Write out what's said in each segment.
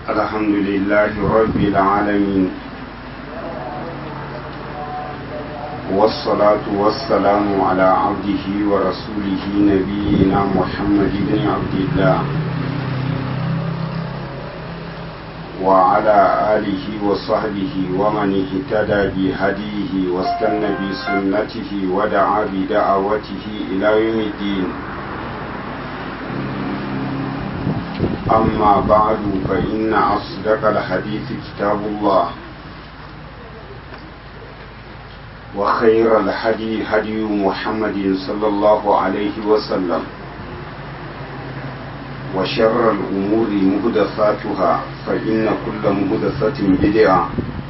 الحمد لله رب العالمين والصلاة والسلام على عبده ورسوله نبينا محمد بن عبد الله وعلى آله وصحبه ومن اهتدى بهديه واستنى بسنته ودعا بدعوته إلى يوم الدين أما بعد فإن أصدق الحديث كتاب الله وخير الهدي هدي محمد صلى الله عليه وسلم وشر الأمور مهدثاتها فإن كل مهدثة بدعة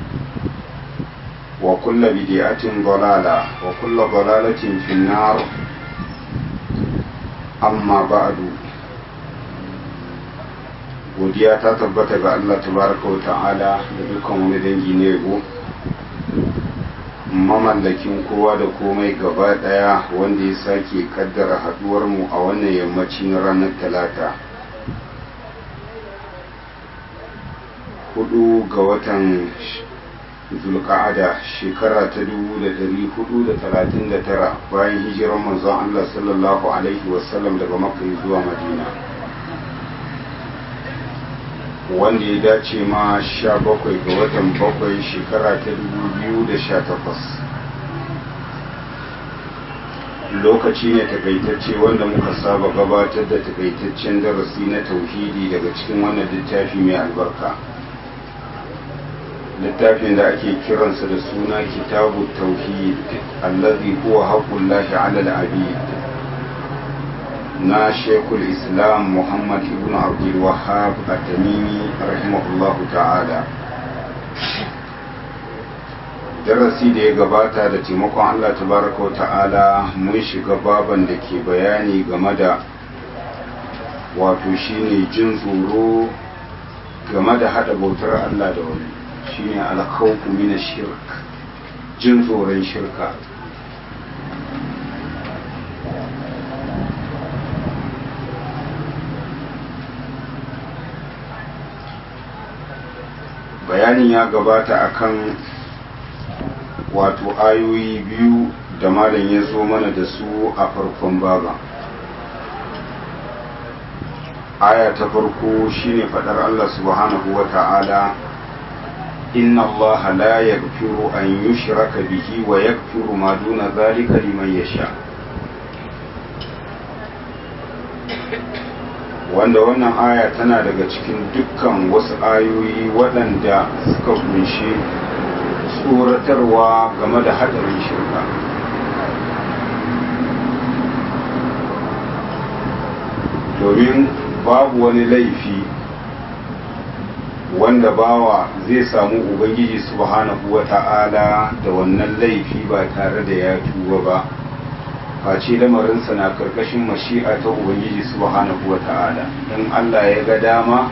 وكل بدعة ضلالة وكل ضلالة في النار أما بعد godiya ta tabbata ga Allah tabaraka wa ta'ala da dukkan wani dangi ne yabo mamallakin kowa da komai gaba daya wanda ya sake kaddara haduwar mu a wannan yammacin ranar talata hudu ga watan zulka'ada shekara ta dubu da dari hudu da talatin da tara bayan hijirar manzon Allah sallallahu alaihi wasallam daga makka zuwa madina wanda ya dace ma sha bakwai ga watan bakwai shekara ta dubu biyu da sha takwas lokaci ne takaitacce wanda muka saba gabatar da takaitaccen darasi na tauhidi daga cikin wannan littafi mai albarka littafin da ake kiransa da suna kitabu tauhid allazi huwa haqqullahi ala al-abid na shekul islam muhammad ibn abdul wahab at-tamimi rahimahullah ta'ala darasi da ya gabata da taimakon allah tabaraka ta'ala mun shiga baban da ke bayani game da wato shine jin tsoro game da hada bautar allah da wani shine alkhawfu min shirk jin tsoron shirka bayanin ya gabata akan wato ayoyi biyu da malam ya zo mana da su a farkon baba aya ta farko shine fadar Allah subhanahu wa ta'ala inna Allah la yaghfiru an yushraka bihi wa yaghfiru ma duna zalika liman yasha wanda wannan aya tana daga cikin dukkan wasu ayoyi waɗanda suka kunshi tsoratarwa game da haɗarin shirka domin babu wani laifi wanda bawa zai samu ubangiji subhanahu wa ta'ala da wannan laifi ba tare da ya tuba ba face lamarinsa na karkashin mashi'a ta ubangiji subhanahu wa ta'ala in Allah ya ga dama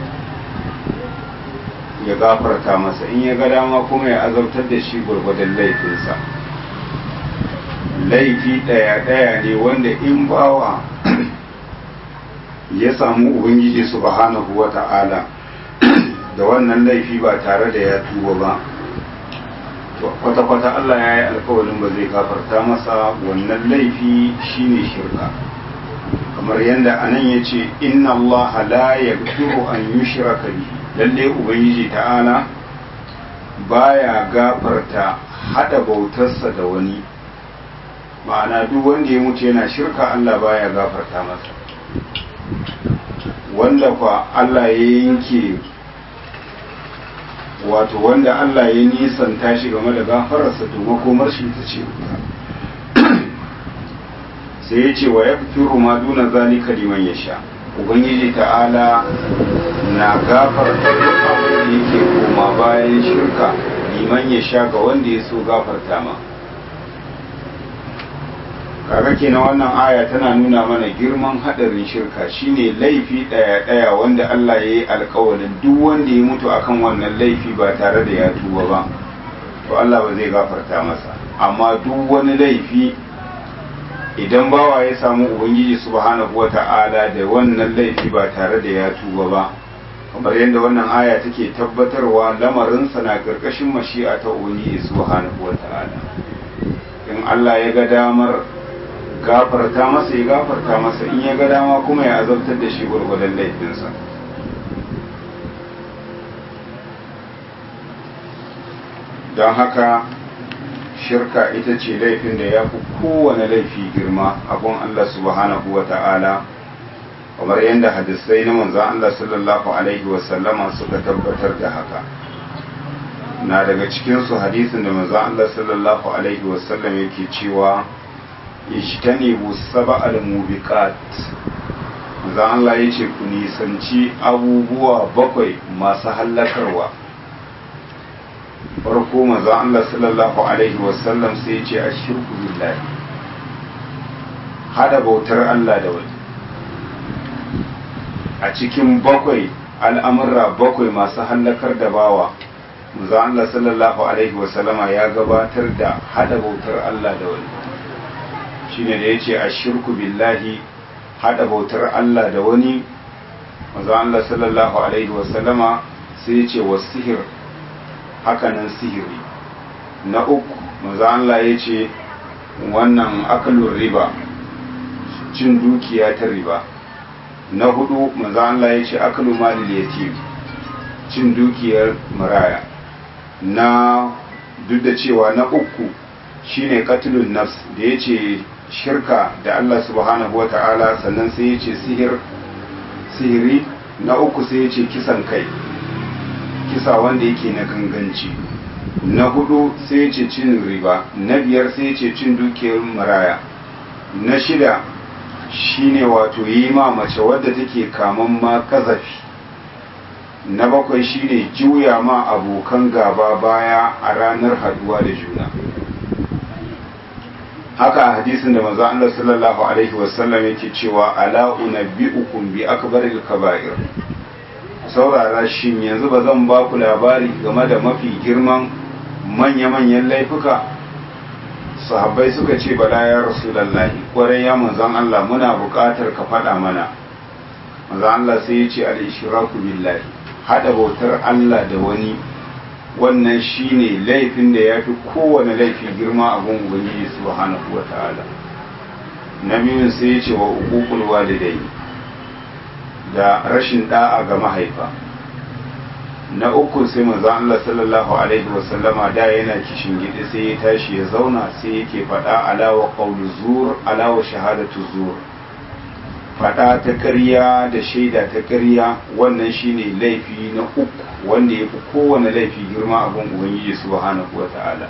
ya gafarta masa in ya ga dama kuma ya azabtar da shi gwargwadon laifinsa laifi ɗaya-ɗaya ne wanda in bawa ya samu ubangiji subhanahu wa ta'ala da wannan laifi ba tare da ya tuba ba kwata-kwata Allah ya yi alkawarin ba zai gafarta masa wannan laifi shine shirka kamar yadda anan ya ce inna Allah la yaghfiru an yushraka bihi lalle ubangiji ta'ala baya gafarta hada bautarsa da wani ma'ana duk wanda ya mutu yana shirka Allah baya gafarta masa wanda kwa Allah ya yanke wato wanda Allah ya nisanta shi game da gafararsa to makomar shi ta ce sai ya ce wa ya fi ma duna zalika liman ya sha ubangiji ta'ala na gafarta duk abin da yake koma bayan shirka liman ya sha ga wanda ya so gafarta ma kaga kenan wannan aya tana nuna mana girman hadarin shirka shine laifi daya daya wanda Allah ya yi alkawalin duk wanda ya mutu akan wannan laifi ba tare da ya tuba ba to Allah ba zai gafarta masa amma duk wani laifi idan bawa ya samu ubangiji subhanahu wata'ala da wannan laifi ba tare da ya tuba ba kamar yadda wannan aya take tabbatarwa lamarinsa na ƙarƙashin mashi'a ta ubangiji subhanahu wata'ala in Allah ya ga damar gafarta masa ya gafarta masa in ya ga dama kuma ya azabtar da shi gwargwadon laifinsa don haka shirka ita ce laifin da ya fi kowane laifi girma abun Allah subhanahu wa ta'ala kamar yadda hadisai na manzan Allah sallallahu Alaihi wasallama suka tabbatar da haka na daga cikinsu hadisin da manzan Allah sallallahu Alaihi wasallam yake cewa ishtanibu saba al-mubiqat manzan Allah ya ce ku nisanci abubuwa bakwai masu hallakarwa farko manzan Allah sallallahu Alaihi wasallam sai ya ce a shirku billahi hada bautar Allah da wani a cikin bakwai al'amurra bakwai masu hallakar da bawa manzan Allah sallallahu Alaihi wasallama ya gabatar da hada bautar Allah da wani shine da ya ce a shirku billahi hada bautar Allah da wani manzan Allah sallallahu Alaihi wasallama sai ya ce wa sihir hakanan sihiri na uku maza Allah ya ce wannan akalun riba cin dukiya ta riba na hudu maza Allah ya ce akalun malil yatim cin dukiyar maraya na duk da cewa na uku shine katilun nafs da ya ce shirka da Allah subhanahu wa ta'ala sannan sai ya ce sihir sihiri na uku sai ya ce kisan kai kisa wanda yake na ganganci na hudu sai ce cin riba na biyar sai ce cin dukiyar maraya na shida shine wato yi ma mace wadda take kaman ma kazafi na bakwai shine juya ma abokan gaba baya a ranar haduwa da juna haka a hadisin da manzo Allah sallallahu alaihi wasallam yake cewa ala unabbiukum bi akbaril kaba'ir saurara shin yanzu ba zan ba ku labari game da mafi girman manya-manyan laifuka sahabbai suka ce bala ya rasulallahi kwarai ya manzan Allah muna buƙatar ka faɗa mana manzan Allah sai ya ce al-ishraku billahi hada bautar Allah da wani wannan shine laifin da ya fi kowane laifi girma a gun ubangiji subhanahu wa ta'ala na biyun sai ya ce wa uququl walidai da rashin da'a ga mahaifa na uku sai manzo Allah sallallahu alaihi wasallama da yana kishin gidi sai ya tashi ya zauna sai yake faɗa alawa qawlu zur alawa shahadatu zur faɗa ta ƙarya da shaida ta ƙarya wannan shine laifi na uku wanda ya fi kowane laifi girma a gun ubangiji subhanahu wata'ala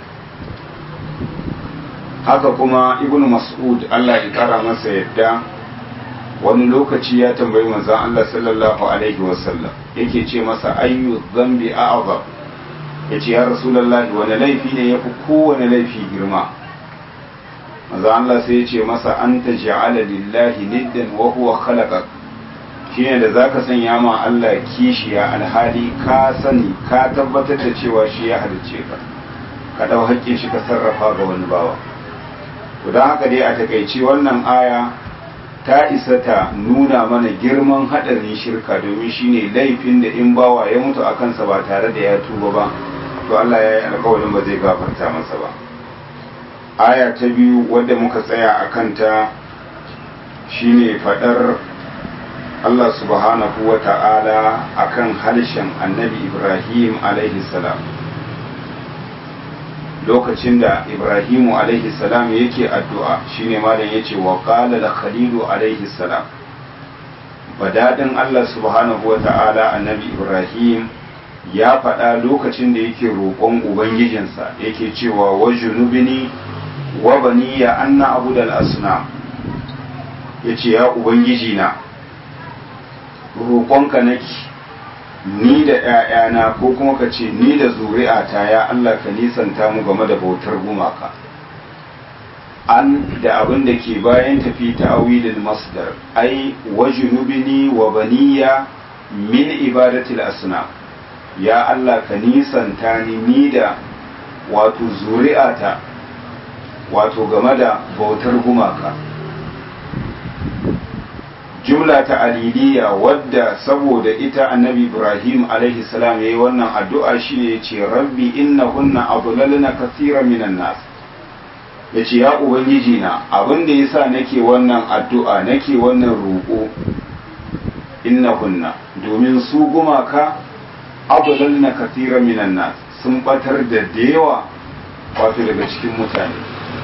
haka kuma ibnu mas'ud Allah ya kara masa yadda wani lokaci ya tambayi manzon Allah sallallahu alaihi wasallam yake ce masa ayyu dhanbi a'zam yace ya rasulullahi wani laifi ne yafi kowane laifi girma manzon Allah sai ya ce masa anta ja'ala lillahi niddan wa huwa khalaqak shine da zaka sanya ma Allah kishiya alhali ka sani ka tabbatar da cewa shi ya halicce ka ka dau haƙƙin shi ka sarrafa ga wani bawa to don haka dai a takaice wannan aya ta isa ta nuna mana girman haɗarin shirka domin shine laifin da in bawa ya mutu a kansa ba tare da ya tuba ba to Allah ya yi alkawarin ba zai gafarta masa ba aya ta biyu wadda muka tsaya a kanta shine faɗar Allah subhanahu wa ta'ala a kan harshen annabi Ibrahim alaihi salam lokacin da Ibrahimu alaihi salam yake addu'a shine malam yace wa qala da khalilu alaihi salam badadin Allah subhanahu wa ta'ala annabi Ibrahim ya faɗa lokacin da yake roƙon ubangijinsa yake cewa wa junubini wa baniya anna abudal asnam yace ya ubangiji na roƙonka nake ni da ‘ya'yana ko kuma ka ce ni da zuri'ata ya Allah ka nisanta mu game da bautar gumaka an da abin da ke bayan tafi ta awilin masdar ai wa junubini wa baniya min ibadatil asna ya Allah ka nisanta ni ni da wato zuri'ata wato game da bautar gumaka jumla ta aliliya wadda saboda ita annabi ibrahim alaihi salam yayi wannan addu'a shine yace rabbi innahunna adlalna kaseeran minan nas yace ya ubangiji na abin da yasa nake wannan addu'a nake wannan roƙo innahunna domin su gumaka adlalna kaseeran minan nas sun batar da yawa wato daga cikin mutane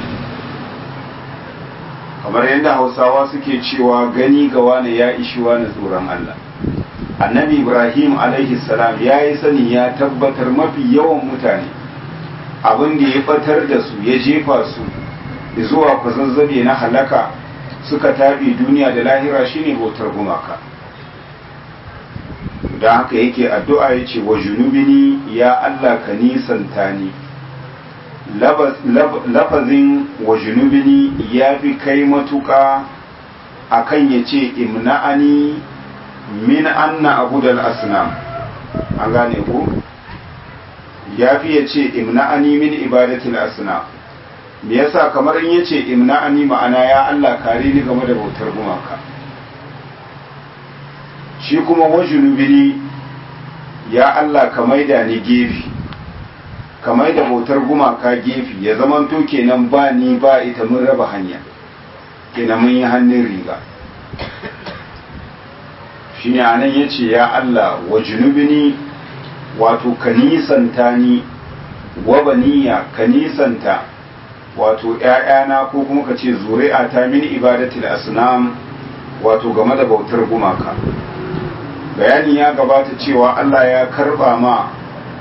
kamar yadda hausawa suke cewa gani ga wani ya ishi wani tsoron Allah annabi ibrahim alaihi salam ya yi sani ya tabbatar mafi yawan mutane abin da ya batar da su ya jefa su zuwa kwazazzabe na halaka suka tabi duniya da lahira shine bautar gumaka da haka yake addu'a ya ce wa junubini ya Allah ka nisanta ni lafazin wa junubini ya fi kai matuƙa a kan ya ce imna'ani min anna abu da asnam an gane ku ya fi ya ce imna'ani min ibadatul asnam me yasa kamar in ya ce imna'ani ma'ana ya Allah kare ni game da bautar gumaka shi kuma wa junubini ya Allah ka maida ni gefe kamar da bautar gumaka gefe ya zamanto kenan ba ni ba ita mun raba hanya kenan mun yi hannun riga shi ne anan ya ce ya Allah wa junubini wato ka nisanta ni wa baniya ka nisanta wato ‘ya'yana ko kuma ka ce zuri'a ta min ibadatul asnam wato game da bautar gumaka bayani ya gabata cewa Allah ya karba ma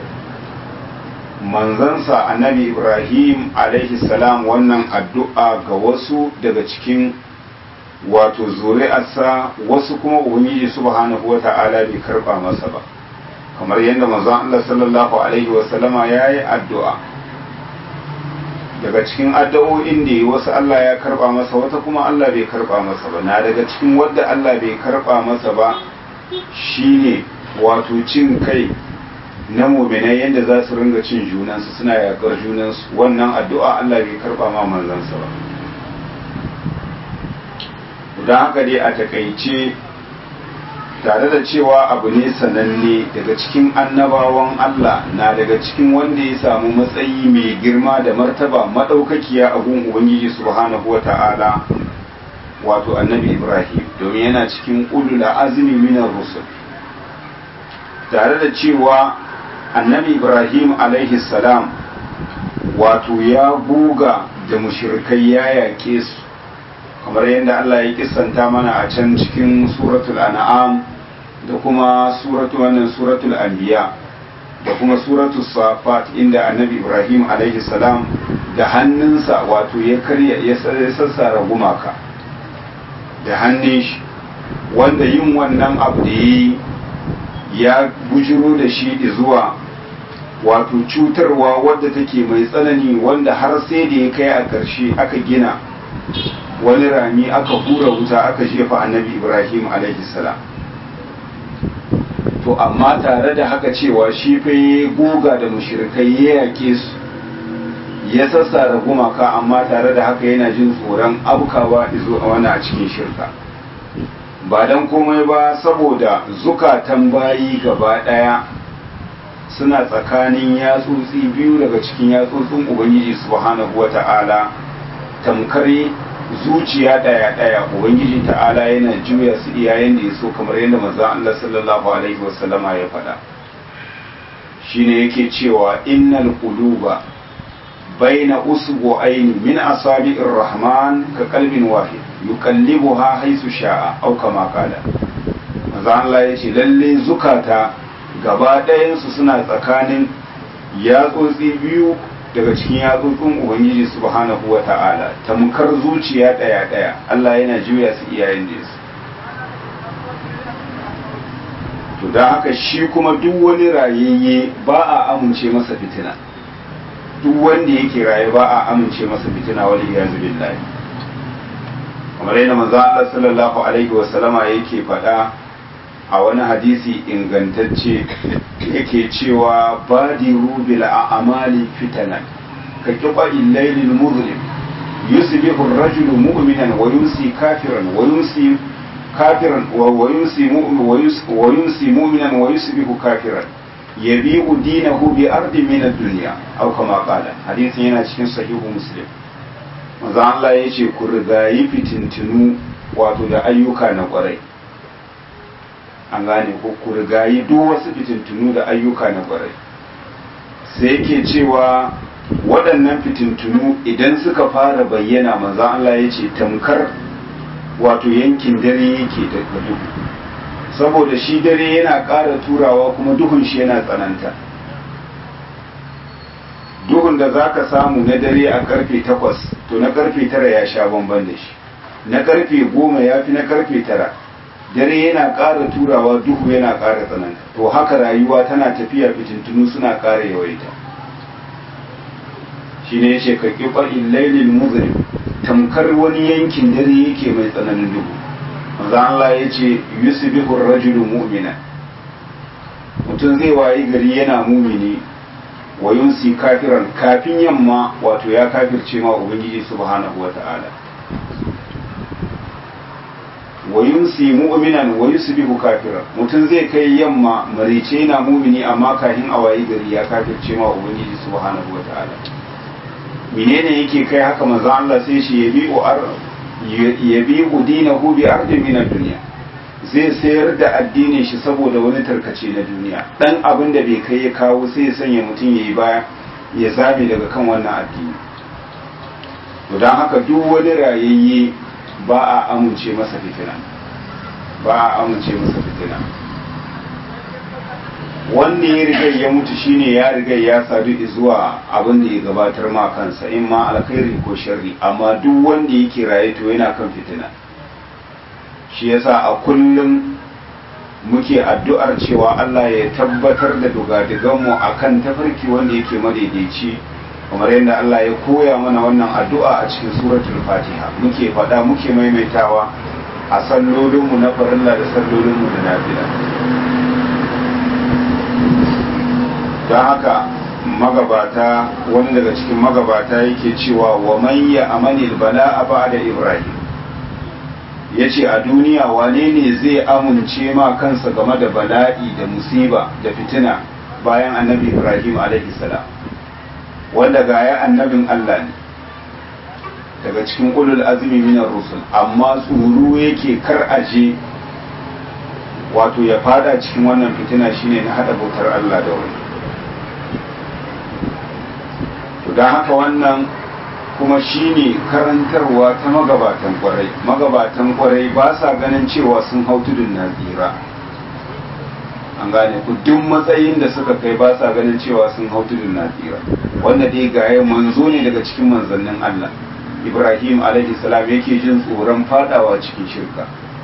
manzansa annabi ibrahim alaihi salam wannan addu'a ga wasu daga cikin wato zuri'arsa wasu kuma ubangiji subhanahu wata'ala bai karba masa ba kamar yadda manzon Allah sallallahu alaihi wasallama ya yi addu'a daga cikin addu'o'in da wasu Allah ya karba masa wata kuma Allah bai karba masa ba na daga cikin wadda Allah bai karba masa ba shine wato cin kai na muminai yadda za su ringa cin junansu suna yakar junansu wannan addu'a Allah bai karba ma manzansa ba don haka dai a takaice tare da cewa abu ne sananne daga cikin annabawan Allah na daga cikin wanda ya samu matsayi mai girma da martaba maɗaukakiya a gun Ubangiji subhanahu wa ta'ala wato annabi Ibrahim domin yana cikin ulul azumi minar rusul tare da cewa annabi ibrahim alaihi salam wato ya buga da mushirkai ya yaƙe su kamar yadda Allah ya kisanta mana a can cikin suratul an'am da kuma suratul wannan suratul anbiya da kuma suratul safat inda annabi ibrahim alaihi salam da hannunsa wato ya karya ya sassara gumaka da hannun shi wanda yin wannan abu da yi ya bujiro da shi zuwa wato cutarwa wadda take mai tsanani wanda har sai da ya kai a ƙarshe aka gina wani rami aka hura wuta aka jefa annabi ibrahim salam to amma tare da haka cewa shi fa ya goga da mushrikai ya yake su ya sassara gumaka amma tare da haka yana jin tsoron abukawa izo a wani a cikin shirka ba don komai ba saboda zukatan bayi gaba ɗaya suna tsakanin yatsotsi biyu daga cikin yatsotsin ubangiji subhanahu wata'ala tamkar zuciya ɗaya ɗaya ubangiji ta'ala yana juya su iyayen da ya so kamar yadda maza Allah sallallahu alaihi wasallama ya faɗa shine yake cewa innal quluba baina usbu'aini min asabi'ir rahman ka qalbin wahid yuqallibuha haythu sha'a aw kama qala manzo Allah yace lalle zukata gaba ɗayan su suna tsakanin yatsotsi biyu daga cikin yatsotsin ubangiji subhanahu wata'ala tamkar zuciya ɗaya ɗaya Allah yana juya su iyayen da su to don haka shi kuma duk wani rayayye ba a amince masa fitina duk wanda yake raye ba a amince masa fitina wal iyazu billahi kamar yadda manzo Allah sallallahu alaihi wa sallama yake faɗa a wani hadisi ingantacce yake cewa badiru bil a'mali fitanan ka kiba illailil muzlim yusbihu ar-rajulu mu'minan wa yumsi kafiran wa yumsi kafiran wa yumsi mu'minan wa yusbihu kafiran yabi'u dinahu bi ardin min ad-dunya aw kama qala hadisin yana cikin sahihu muslim manzo Allah yace ku rigayi fitintinu wato da ayyuka na kwarai an gane ko ku rigayi duk wasu fitintunu da ayyuka na kwarai sai yake cewa waɗannan fitintunu idan suka fara bayyana manzo Allah ya ce tamkar wato yankin dare yake da duhu saboda shi dare yana ƙara turawa kuma duhun shi yana tsananta duhun da za ka samu na dare a karfe takwas to na karfe tara ya sha bamban da shi na karfe goma ya fi na karfe tara dare yana ƙara turawa duhu yana ƙara tsananta to haka rayuwa tana tafiya fitintunu suna ƙara yawaita shi ne ya ce ka ƙiƙar illailil muzlim tamkar wani yankin dare yake mai tsananin duhu maza Allah ya ce yusbihu rajulu mu'mina mutum zai wayi gari yana mumini wa yunsi kafiran kafin yamma wato ya kafirce ma ubangiji subhanahu wata'ala wa yunsi mu'minan wa yusbihu kafiran mutum zai kai yamma marice yana mumini amma kafin a wayi gari ya kafirce ma ubangiji subhanahu wata'ala menene yake kai haka manzo Allah sai shi yabi'u ar yabi'u dinahu bi ardin min ad-dunya zai sayar da addinin shi saboda wani tarkace na duniya dan abin da bai kai ya kawo sai ya sanya mutum yayi baya ya zabe daga kan wannan addini to dan haka duk wani rayayye ba a amince masa fitina ba a amince masa fitina wanda ya riga ya mutu shine ya riga ya sadu zuwa abin da ya gabatar ma kansa in ma alkhairi ko sharri amma duk wanda yake raye to yana kan fitina shi yasa a kullum muke addu'ar cewa Allah ya tabbatar da dugadiganmu akan tafarki wanda yake madaidaici kamar yadda Allah ya koya mana wannan addu'a a cikin suratul fatiha muke faɗa muke maimaitawa a sallolinmu na farilla da sallolinmu da nafila don haka magabata wani daga cikin magabata yake cewa wa manya amanil bala a da ibrahim ya ce a duniya wane ne zai amince ma kansa game da bala'i da musiba da fitina bayan annabi ibrahim salam wanda gaya annabin allah ne daga cikin ulul azumi minar rusul amma tsoro yake kar aje wato ya fada cikin wannan fitina shine na hada bautar allah da wani to don haka wannan kuma shine karantarwa ta magabatan kwarai magabatan kwarai ba sa ganin cewa sun hau tudun na tsira an gane ku duk matsayin da suka kai ba sa ganin cewa sun hau tudun na tsira wanda dai gaye manzo ne daga cikin manzannin Allah Ibrahim alaihi salam yake jin tsoron fadawa cikin shirka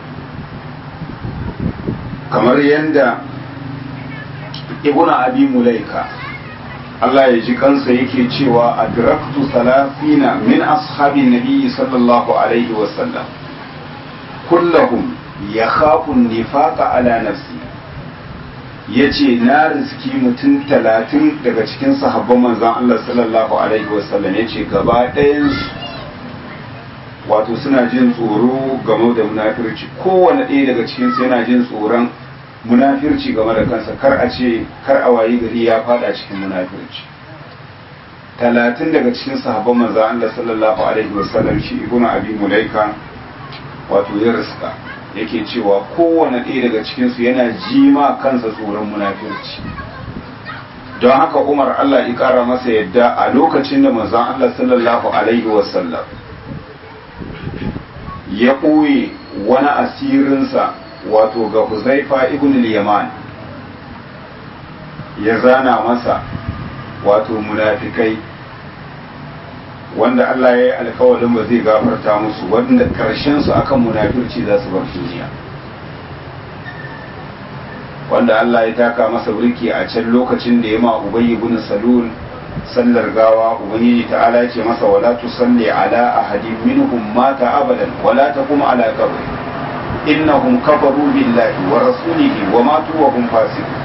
kamar yadda ibnu abi mulaika Allah ya ji kansa yake cewa adraktu salafina min ashabin nabi sallallahu alaihi wasallam kullahum yakhafu nifaqa ala nafsi yace na riski mutum talatin daga cikin sahabban manzon Allah sallallahu alaihi wasallam yace gaba ɗayan wato suna jin tsoro game da munafirci kowane ɗaya daga cikin su yana jin tsoron munafirci game da kansa kar a ce kar a wayi gari ya fada cikin munafirci talatin daga cikin sahabban manzo Allah sallallahu alaihi wasallam shi ibnu abi mulaika wato ya riska yake cewa kowane ɗaya daga cikin su yana jima kansa tsoron munafirci don haka Umar Allah ya kara masa yadda a lokacin da manzo Allah sallallahu alaihi wasallam ya ɓoye wani asirinsa wato ga Huzaifa ibn al-Yaman ya zana masa wato munafikai wanda Allah ya yi alkawarin ba zai gafarta musu wanda karshen su akan munafirci za su bar duniya wanda Allah ya taka masa burki a can lokacin da ya ma Ubay ibn Salul sallar gawa ubangiji ta'ala ya ce masa wala tusalli ala ahadin minhum mata abadan wala taqum ala qabri innahum kafaru billahi wa rasulihi wa matu wa hum fasiqun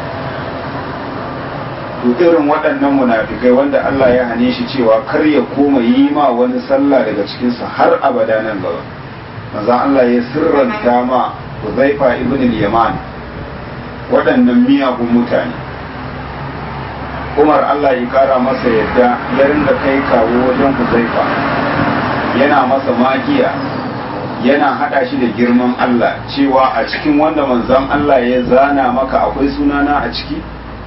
to irin waɗannan munafikai wanda Allah ya hane shi cewa kar ya koma yi ma wani sallah daga cikin su har abada nan gaba maza Allah ya sirranta ma huzaifa ibn al-yaman waɗannan miyagun mutane umar allah ya kara masa yadda ya ringa kai kawo wajen huzaifa yana masa magiya yana hada shi da girman allah cewa a cikin wanda manzon allah ya zana maka akwai sunana a ciki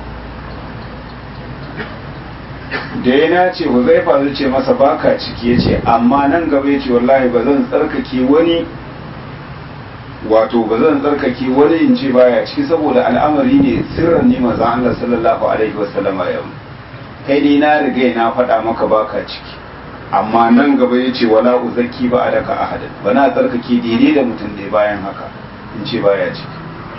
da ya nace huzaifa zai ce masa baka ciki ya ce amma nan gaba ya ce wallahi ba zan tsarkake wani wato ba zan tsarkake wani in ce baya ciki saboda al'amari ne sirran ne maza Allah sallallahu alaihi wasallam ya kai dai na riga na faɗa maka baka ciki amma nan gaba ya ce wala uzaki ba a daka ahadan ba na tsarkake daidai da mutum da bayan haka in ce baya ciki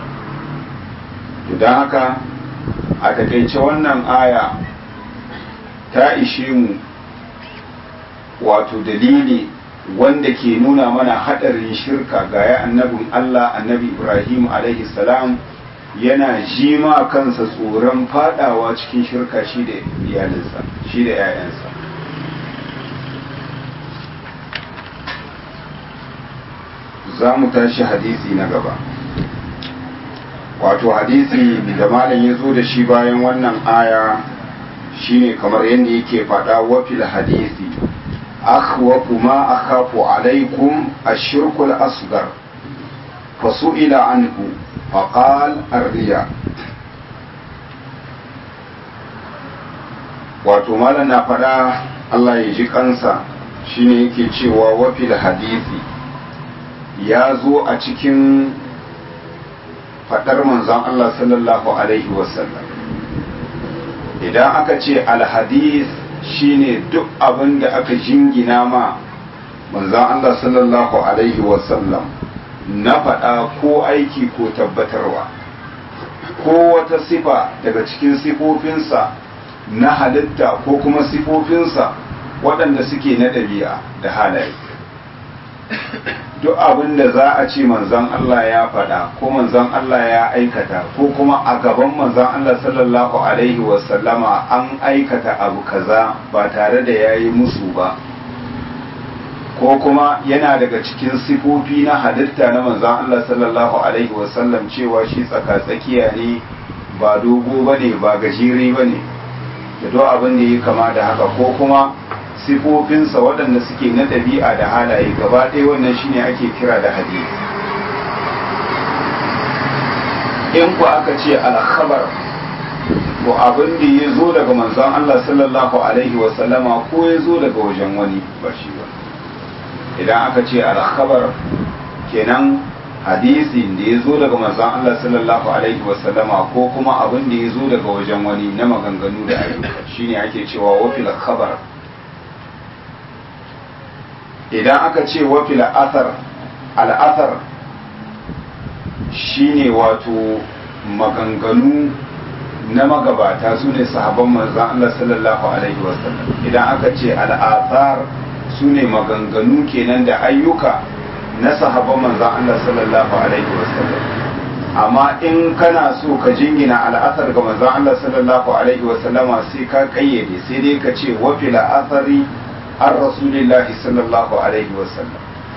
to don haka a takaice wannan aya ta ishe mu wato dalili wanda ke nuna mana hadarin shirka ga ya annabin Allah annabi Ibrahim alaihi salam yana jima kansa tsoron fadawa cikin shirka shi da iyalinsa shi da 'ya'yansa za mu tashi hadisi na gaba wato hadisi da malam ya zo da shi bayan wannan aya shine kamar yadda yake faɗa wafil hadisi أخوف ما أخاف عليكم الشرك الأصغر فسئل عنه فقال الرياء wato malam na faɗa Allah ya ji kansa shine yake cewa wafil hadisi ya zo a cikin faɗar manzon Allah sallallahu alaihi wasallam idan aka ce alhadis shine duk abin da aka jingina ma manzan Allah sallallahu Alaihi wasallam na faɗa ko aiki ko tabbatarwa ko wata sifa daga cikin sifofinsa na halitta ko kuma sifofinsa waɗanda suke na ɗabi'a da halaye duk abin da za a ce manzan Allah ya faɗa ko manzan Allah ya aikata ko kuma a gaban manzan Allah sallallahu Alaihi wasallama an aikata abu kaza ba tare da ya yi musu ba ko kuma yana daga cikin sifofi na halitta na manzan Allah sallallahu Alaihi wasallam cewa shi tsaka-tsakiya ne ba dogo ba ne ba gajere ba ne da duk abin da ya kama da haka ko kuma sifofinsa waɗanda suke na ɗabi'a da halaye gaba ɗaya wannan shine ake kira da hadisi in ku aka ce alkhabar to abin da ya zo daga manzon Allah sallallahu alaihi wasallama ko ya zo daga wajen wani ba shi ba idan aka ce alkhabar kenan hadisi da ya zo daga manzon Allah sallallahu alaihi wasallama ko kuma abin da ya zo daga wajen wani na maganganu da ayyuka shine ake cewa wafil khabar idan aka ce wafil athar al'athar shine wato maganganu na magabata su ne sahabban manzan Allah sallallahu alaihi wasallam idan aka ce al'athar su ne maganganu kenan da ayyuka na sahabban manzan Allah sallallahu alaihi wasallam amma in kana so ka jingina al'athar ga manzan Allah sallallahu alaihi wasallama sai ka kayyade sai dai ka ce wafil athari an rasulillahi sallallahu alaihi wasallam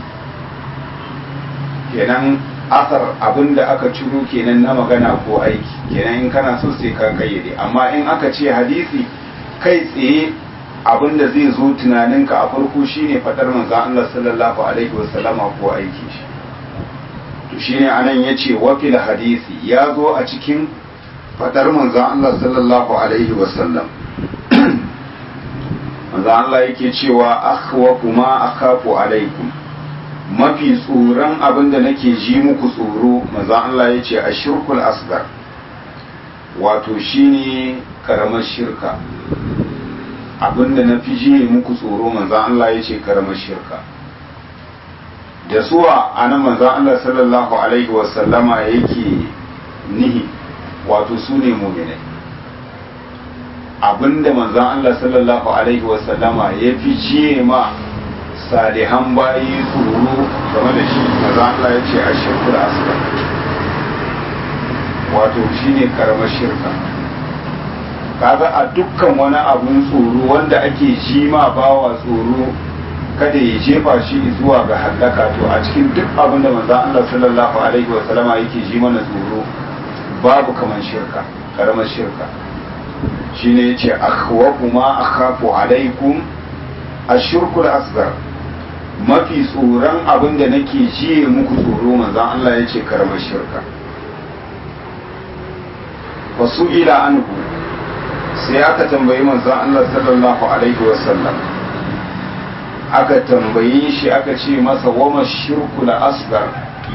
kenan asar abinda aka ciro kenan na magana ko aiki kenan in kana so sai ka kayyade amma in aka ce hadisi kai tsaye abinda zai zo tunaninka a farko shine fadar manzon Allah sallallahu alaihi wasallama ko aiki shi to shine anan yace wa fil hadisi ya zo a cikin fadar manzon Allah sallallahu alaihi wasallam manzo Allah yake cewa akhwafu ma akhafu alaikum mafi tsoron abin da nake ji muku tsoro manzo Allah yace ashirkul asgar wato shine karamar shirka abin da na fi ji muku tsoro manzo Allah yace karamar shirka da suwa anan manzo Allah sallallahu alaihi wasallama yake nihi wato su ne mu'minai abinda manzan Allah sallallahu Alaihi wasallama ya fi ciye ma salihan bayi tsoro game da shi manzan Allah ya ce a shirkul asgar wato shi ne karamar shirka kaga a dukkan wani abun tsoro wanda ake ji ma bawa tsoro kada ya jefa shi zuwa ga hallaka to a cikin duk abin da manzon Allah sallallahu alaihi wa sallama yake ji mana tsoro babu kaman shirka karamar shirka shine yace akhwafu ma akhafu alaikum ashirkul asghar mafi tsoron abin da nake jiye muku tsoro manzon Allah yace karamar shirka wasu ila anhu sai aka tambayi manzon Allah sallallahu alaihi wasallam aka tambaye shi aka ce masa wama shirku la asgar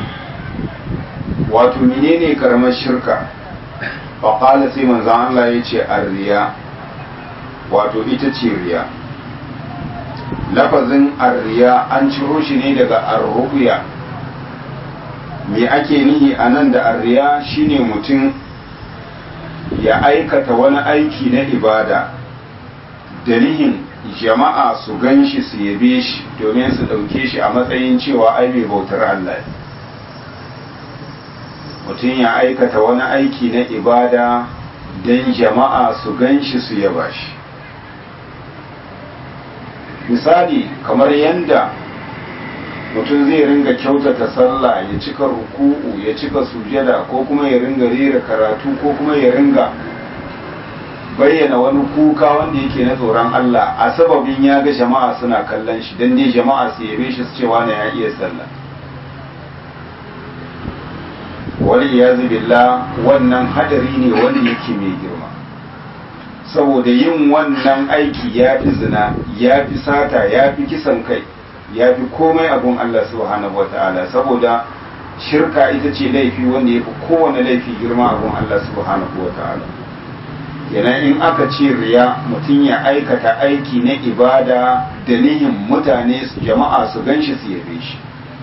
wato menene karamar shirka faƙala sai manzon Allah ya ce arriya wato ita ce riya lafazin arriya an ciro shi ne daga arruya me ake nihi a nan da arriya shine mutum ya aikata wani aiki na ibada da nihin jama'a su gan shi su yabe shi domin su ɗauke shi a matsayin cewa ai mai bautar Allah mutum ya aikata wani aiki na ibada don jama'a su gan shi su yaba shi misali kamar yadda mutum zai ringa kyautata sallah ya cika ruku'u ya cika sujada ko kuma ya ringa rera karatu ko kuma ya ringa bayyana wani kuka wanda yake na tsoron Allah a sababin ya ga jama'a suna kallon shi don dai jama'a su yabe shi su cewa na ya iya sallah wani ya billah wannan hadari ne wanda yake mai girma saboda yin wannan aiki ya fi zina ya fi sata ya fi kisan kai ya fi komai abun Allah subhanahu wa ta'ala saboda shirka ita ce laifi wanda ya fi kowane laifi girma abun Allah subhanahu wa ta'ala yana in aka ce riya mutum ya aikata aiki na ibada da nihin mutane su jama'a su ganshi su yabe shi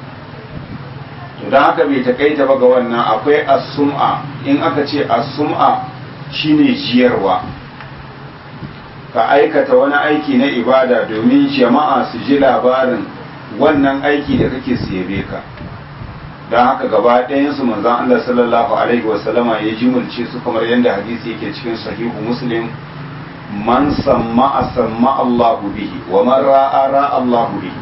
to don haka bai takaita ba ga wannan akwai as-sum'a in aka ce as-sum'a shine jiyarwa ka aikata wani aiki na ibada domin jama'a su ji labarin wannan aiki da kake su yabe ka don haka gaba ɗayansu manzan Allah sallallahu alaihi wasallama ya jimulce su kamar yadda hadisi yake cikin sahihu muslim man samma a samma Allahu bihi wa man ra'a ra'a Allahu bihi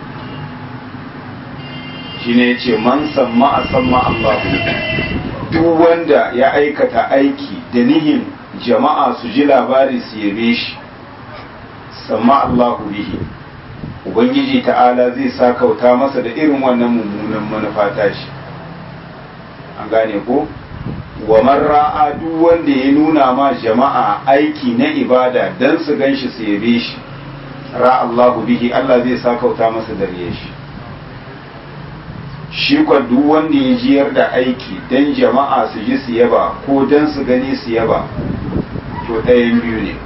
shine yace man samma a samma Allahu bihi duk wanda ya aikata aiki da nihin jama'a su ji labari su yabe shi samma Allahu bihi ubangiji ta'ala zai sa kauta masa da irin wannan mummunan manufa tashi an gane ko wa ra'a duk wanda ya nuna ma jama'a aiki na ibada dan su ganshi su yabe shi ra Allahu bihi Allah zai sa kauta masa da riye shi shi kwa duk wanda ya jiyar da aiki dan jama'a su ji su yaba ko dan su gani su yaba to ɗayan biyu ne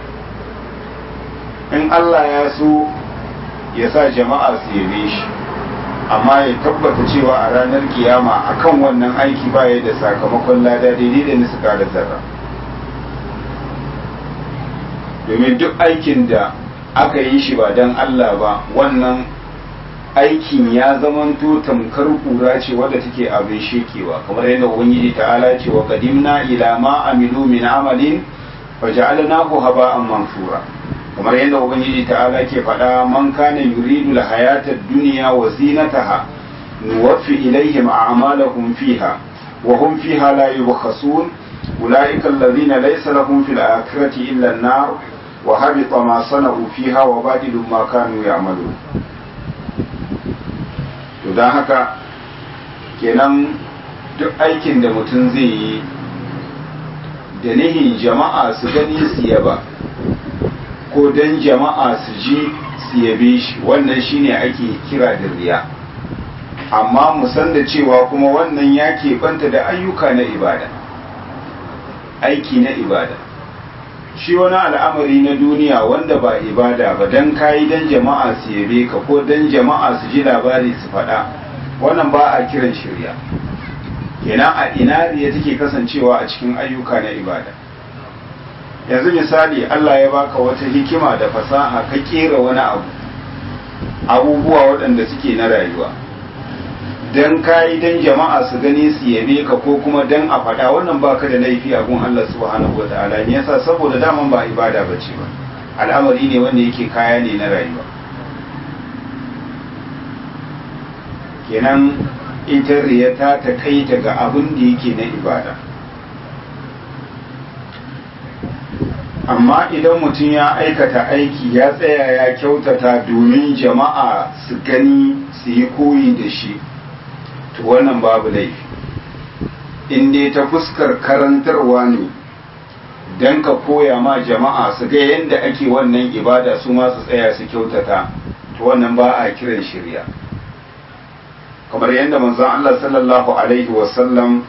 in Allah ya so ya sa jama'a su yabe shi amma ya tabbata cewa a ranar kiyama akan wannan aiki baya da sakamakon lada daidai da niska da zarra domin duk aikin da aka yi shi ba don Allah ba wannan aikin ya zamanto tamkar kura ce wadda take abin shekewa kamar yadda ubangiji ta'ala ce wa qadimna ila ma amilu min amalin faja'alnahu haba'an mansura kamar yadda ubangiji ta'ala ke faɗa man kana yuridu hayatad dunya wa zinataha nuwaffi ilaihim a'malahum fiha wa hum fiha la yubkhasun ulaika alladhina laysa lahum fil akhirati illa an-nar wa habita ma sana'u fiha wa badilu ma kanu ya'malun to dan haka kenan duk aikin da mutum zai yi da nihin jama'a su gani su yaba ko don jama'a su ji su yabe shi wannan shine ake kira da riya amma mu san da cewa kuma wannan ya keɓanta da ayyuka na ibada aiki na ibada shi wani al'amari na duniya wanda ba ibada ba don kayi don jama'a su yabe ka ko don jama'a su ji labari su faɗa wannan ba a kiran shirya kenan a ina riya take kasancewa a cikin ayyuka na ibada yanzu misali Allah ya baka wata hikima da fasaha ka kera wani abu abubuwa waɗanda suke na rayuwa dan kayi dan jama'a su gani su yabe ka ko kuma dan a faɗa wannan baka da laifi a gun Allah subhanahu wata'ala ne yasa saboda daman ba ibada bace ba al'amari ne wanda yake kaya ne na rayuwa kenan ita riya ta takaita ga abin da yake na ibada amma idan mutum ya aikata aiki ya tsaya ya kyautata domin jama'a su gani su yi koyi da shi to wannan babu laifi in dai ta fuskar karantarwa ne don ka koya ma jama'a su ga yadda ake wannan ibada su ma su tsaya su kyautata to wannan ba a kiran shirya kamar yadda manzon Allah sallallahu alaihi wasallam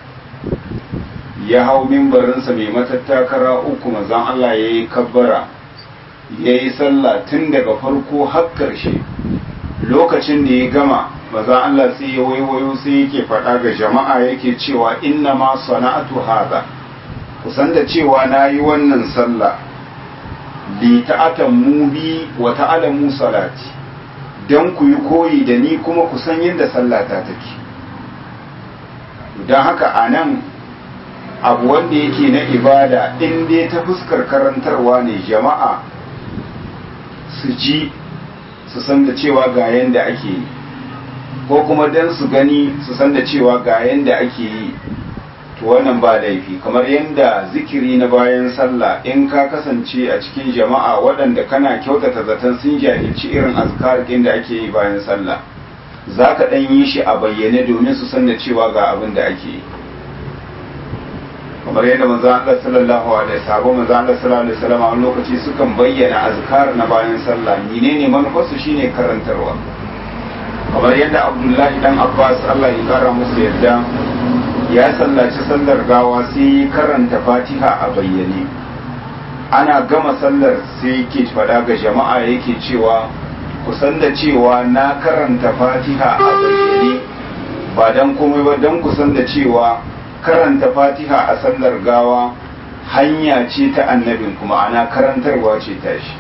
ya hau mimbarinsa mai matattakara uku manzon Allah ya yi kabbara ya yi sallah tun daga farko har ƙarshe lokacin da ya gama manzon Allah sai ya waiwayo sai yake faɗa ga jama'a yake cewa inna ma sana'atu haza kusan da cewa na yi wannan sallah li ta'atamu bi wa ta'alamu salati don ku yi koyi da ni kuma ku san yadda sallata take don haka a nan abu wanda yake na ibada in dai ta fuskar karantarwa ne jama'a su ji su san da cewa ga yadda ake yi ko kuma don su gani su san da cewa ga yadda ake yi to wannan ba laifi kamar yadda zikiri na bayan sallah in ka kasance a cikin jama'a waɗanda kana kyautata zaton sun jahilci irin azkar da ake yi bayan sallah za ka ɗan yi shi a bayyane domin su san da cewa ga abin da ake yi kamar yadda manzo Allah sallallahu alaihi wasallam manzo Allah sallallahu alaihi wasallam a lokaci sukan bayyana azkar na bayan sallah menene manufarsu shine karantarwa kamar yadda Abdullahi dan Abbas Allah ya kara musu yadda ya sallaci sallar gawa sai karanta Fatiha a bayyane ana gama sallar sai yake fada ga jama'a yake cewa kusan da cewa na karanta Fatiha a bayyane ba dan komai ba dan kusan da cewa karanta fatiha a sallar gawa hanya ce ta annabin kuma ana karantarwa ce ta shi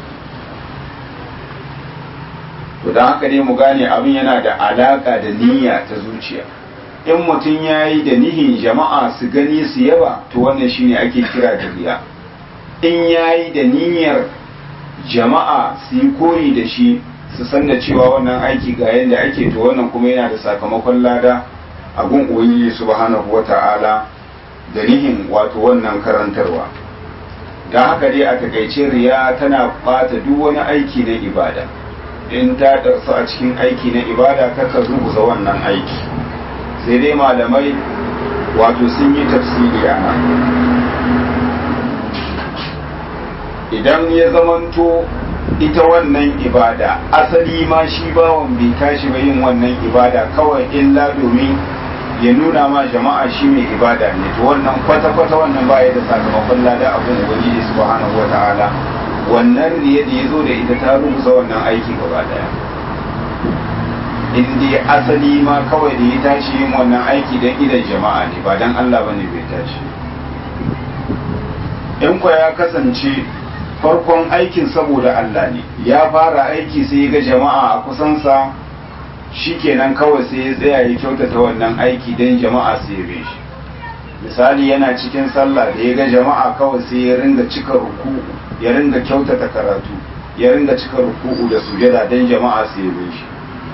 to don haka ne mu gane abin yana da alaka da niyya ta zuciya in mutum ya yi da nihin jama'a su gani su yaba to wannan shine ake kira da riya in ya yi da niyyar jama'a su yi koyi da shi su san da cewa wannan aiki ga yadda ake to wannan kuma yana da sakamakon lada abun ubangiji subhanahu wata'ala da nihin wato wannan karantarwa don haka dai a takaice riya tana bata duk wani aiki na ibada in ta ɗarsu a cikin aiki na ibada kaka rubuta wannan aiki sai dai malamai wato sun yi tafsiri a nan idan ya zamanto ita wannan ibada asali ma shi bawan bai tashi ba yin wannan ibada kawai illa domin ya nuna ma jama'a shi mai ibada ne to wannan kwata-kwata wannan baya da sakamakon lada abin ubangiji subhanahu wa ta'ala wannan riya da ya zo da ita ta rubuta wannan aiki gaba daya in dai asali ma kawai da ya tashi yin wannan aiki don idan jama'a ne ba don Allah bane bai tashi in kwa ya kasance farkon aikin saboda Allah ne ya fara aiki sai ga jama'a a kusansa shikenan kawai sai ya tsaya ya kyautata wannan aiki don jama'a su yabe shi misali yana cikin sallah da ya ga jama'a kawai sai ya ringa cika ruku'u ya ringa kyautata karatu ya ringa cika ruku'u da sujada don jama'a su yabe shi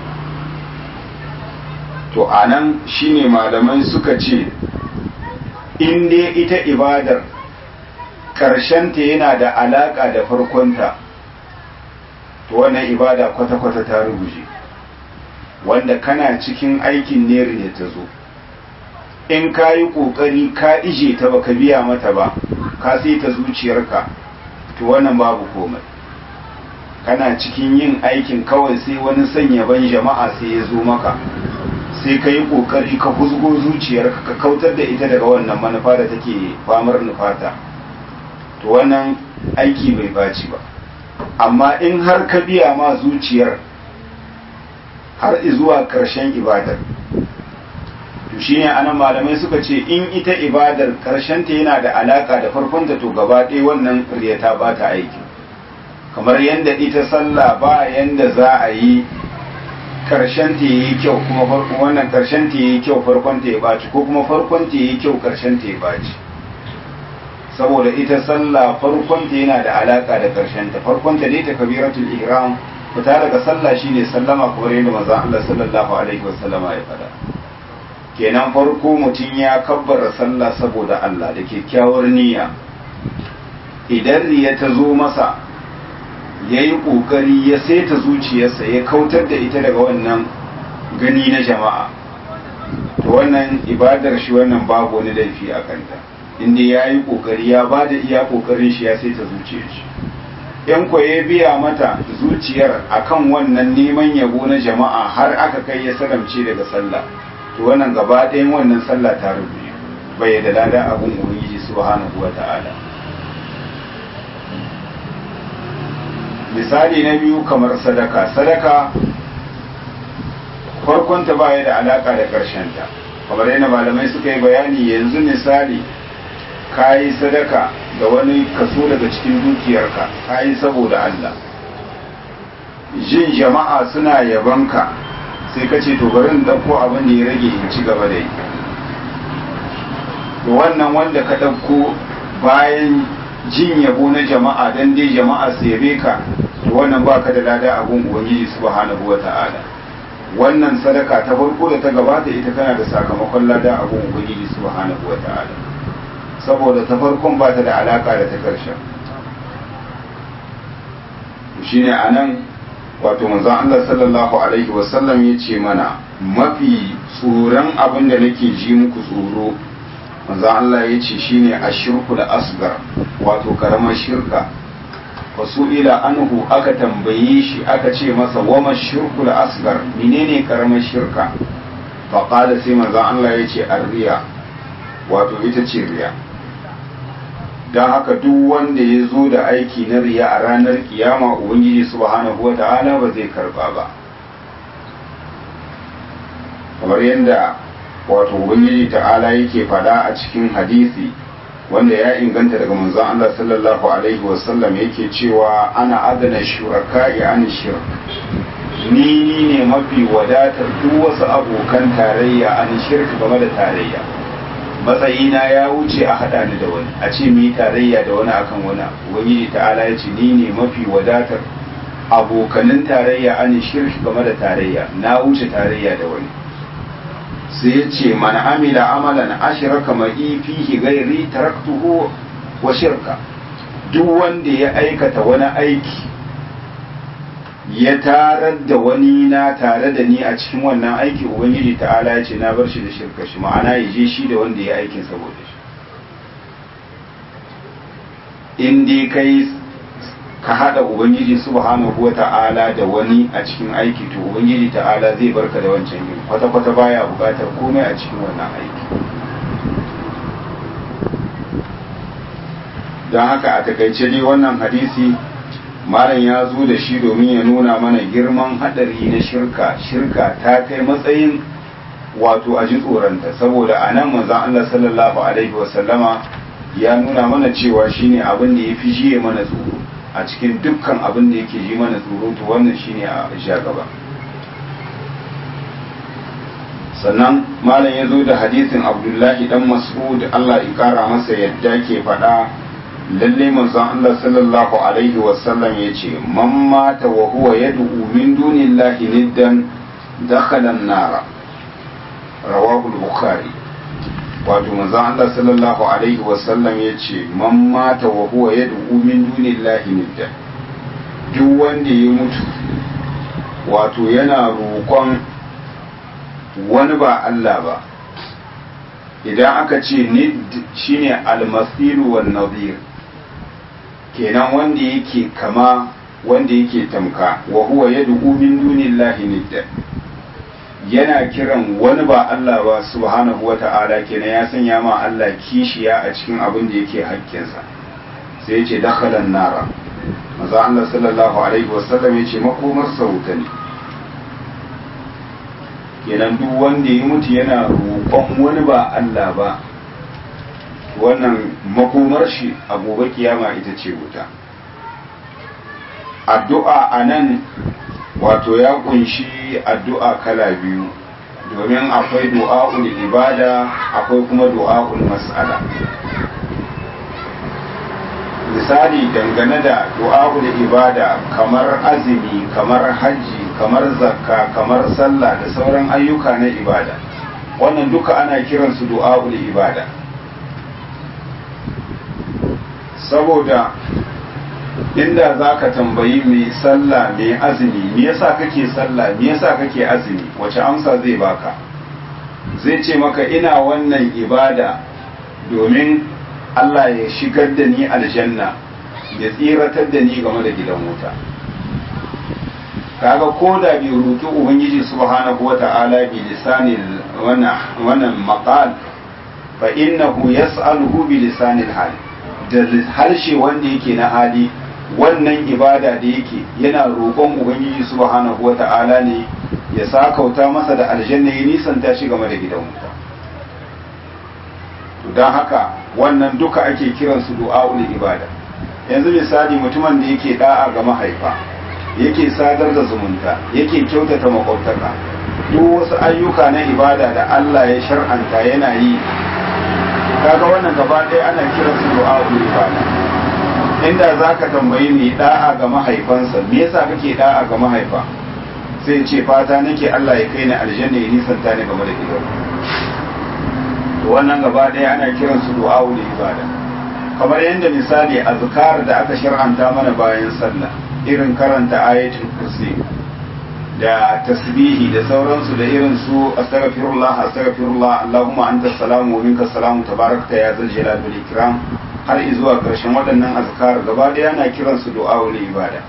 to anan shine malamai suka ce in dai ita ibadar ta yana da alaka da farkonta to wannan ibada kwata-kwata ta rubuje wanda kana cikin aikin neri ne ta zo in ka yi ƙoƙari ka ije ta baka biya mata ba ka sai ta zuciyarka to wannan babu komai kana cikin yin aikin kawai sai wani sanya ban jama'a sai ya zo maka sai ka yi ƙoƙari ka huzgo zuciyarka ka kautar da ita daga wannan manufa da take famar nufata to wannan aiki bai baci ba amma in har ka biya ma zuciyar har zuwa ƙarshen ibadar to shine anan malamai suka ce in ita ibadar ƙarshen ta yana da alaka da farkon ta to gaba ɗaya wannan riya ta bata aiki kamar yadda ita sallah ba yanda za a yi ƙarshen ta yi kyau kuma farkon wannan ƙarshen ta yi kyau farkon ta ya baci ko kuma farkon ta yi kyau ƙarshen ta ya baci saboda ita sallah farkon ta yana da alaka da ƙarshen ta farkon ta dai ta kabiratul ihram fita daga sallah shine sallama kamar yadda manzon Allah sallallahu alaihi wasallama ya faɗa kenan farko mutum ya kabbara sallah saboda Allah da kyakkyawar niyya idan riya ta zo masa ya yi ƙoƙari ya saita zuciyarsa ya kautar da ita daga wannan gani na jama'a to wannan ibadar shi wannan babu wani laifi a kanta inda ya yi ƙoƙari ya ba da iya ƙoƙarin shi ya saita zuciyar shi yan ya biya mata zuciyar akan wannan neman yabo na jama'a har aka kai ya salamce daga sallah to wannan gaba ɗayan wannan sallah ta rubuce bai da lada abun ubangiji subhanahu wa ta'ala misali na biyu kamar sadaka sadaka farkonta baya da alaka da ta kamar yana malamai suka yi bayani yanzu misali ka yi sadaka da wani kaso daga cikin dukiyarka ka yi saboda Allah jin jama'a suna yabanka sai ka ce to bari in ɗauko abin da ya rage in ci gaba da yi to wannan wanda ka ɗauko bayan jin yabo na jama'a dan dai jama'a su yabe ka to wannan baka da lada abun ubangiji subhanahu wata'ala wannan sadaka ta farko da ta gabata ita tana da sakamakon lada abun ubangiji subhanahu wata'ala saboda ta farkon ba ta da alaka da ta karshen shine anan wato manzon Allah sallallahu alaihi wasallam ya ce mana mafi tsoron abin da nake ji muku tsoro manzon Allah ya ce shine ashirku da asgar wato karamar shirka wasu ila anhu aka tambaye shi aka ce masa wama shirku da asgar menene karamar shirka faƙada sai manzon Allah ya ce arriya wato ita ce riya don haka duk wanda ya zo da aiki na riya a ranar kiyama ubangiji subhanahu wa ta'ala ba zai karba ba kamar yadda wato ubangiji ta'ala yake fada a cikin hadisi wanda ya inganta daga manzon Allah sallallahu alaihi wasallam yake cewa ana adana shuraka ya an shirk ni ne mafi wadatar duk wasu abokan tarayya an shirk game da tarayya matsayina ya wuce a haɗa ni da wani a ce mu yi tarayya da wani akan wani ubangiji ta'ala ya ce ni ne mafi wadatar abokanin tarayya an shirki game da tarayya na wuce tarayya da wani sai ya ce man amila amalan ashraka ma'i fihi ghairi taraktuhu wa shirka duk wanda ya aikata wani aiki ya tarar da wani na tare da ni a cikin wannan aiki ubangiji ta'ala ya ce na bar shi da shirka shi ma'ana ya je shi da wanda ya aikin saboda shi in dai kai ka hada ubangiji subhanahu wa ta'ala da wani a cikin aiki to ubangiji ta'ala zai barka da wancan yin kwata-kwata baya bukatar komai a cikin wannan aiki don haka a takaice dai wannan hadisi malam ya zo da shi domin ya nuna mana girman hadari na shirka shirka ta kai matsayin wato a ji tsoronta saboda a nan manzan Allah sallallahu alaihi wasallama ya nuna mana cewa shine abin da ya fi jiye mana tsoro a cikin dukkan abin da yake ji mana tsoro to wannan shine a sha gaba sannan malam ya zo da hadisin abdullahi dan mas'ud Allah ya kara masa yadda ke faɗa lalle manzon Allah sallallahu alaihi wasallam ya ce man mata wa huwa yad'u min dunillahi niddan dakhala an-nar rawahu al-bukhari wato manzon Allah sallallahu alaihi wasallam ya ce man mata wa huwa yad'u min dunillahi niddan duk wanda ya mutu wato yana roƙon wani ba Allah ba idan aka ce nid shine al-masilu wan nadhir kenan wanda yake kama wanda yake tamka wa huwa yad'u min dunillahi nidda yana kiran wani ba Allah ba subhanahu wata'ala kenan ya sanya ma Allah kishiya a cikin abin da yake hakkinsa sai yace dakhalan nara maza Allah sallallahu alaihi wasallam yace makomar sauta ne kenan duk wanda ya mutu yana roƙon wani ba Allah ba wannan makomar shi a gobe kiyama ita ce wuta addu'a a nan wato ya kunshi addu'a kala biyu domin akwai du'a'ul ibada akwai kuma du'a'ul mas'ala misali dangane da du'a'ul ibada kamar azumi kamar hajji kamar zakka kamar sallah da sauran ayyuka na ibada wannan duka ana kiransu du'a'ul ibada saboda inda za ka tambayi mai sallah mai azumi me yasa kake sallah me yasa kake azumi wace amsa zai baka zai ce maka ina wannan ibada domin Allah ya shigar da ni aljanna ya tsiratar da ni game da gidan wuta kaga ko da bai roki ubangiji subhanahu wata'ala bi lisanil wannan maqal fa innahu yas'aluhu bi lisanil hal da harshe wanda yake na hali wannan ibada da yake yana roƙon ubangiji subhanahu wata'ala ne ya sakauta masa da aljanna ya nisanta shi game da gidan wuta to don haka wannan duka ake kiransu du'a'ul ibada yanzu misali mutumin da yake da'a ga mahaifa yake sadar da zumunta yake kyautata makwabtaka duk wasu ayyuka na ibada da Allah ya shar'anta yana yi kaga wannan gaba ɗaya ana kiransu du'a'ul ibada inda zaka tambayi mai da'a ga mahaifansa me yasa kake da'a ga mahaifa sai ce fata nake Allah ya kai ni aljanna ya nisanta ni game da gidan to wannan gaba ɗaya ana kiransu du'a'ul ibada kamar yadda misali azkar da aka shar'anta mana bayan sallah irin karanta ayatul kursi da tasbihi da sauransu da irin su astaghfirullah astaghfirullah allahumma anta salamu wa minka salamu tabarakta ya zal jalal wal ikram har zuwa karshen waɗannan azkar gaba ɗaya ana kiransu du'a'ul ibada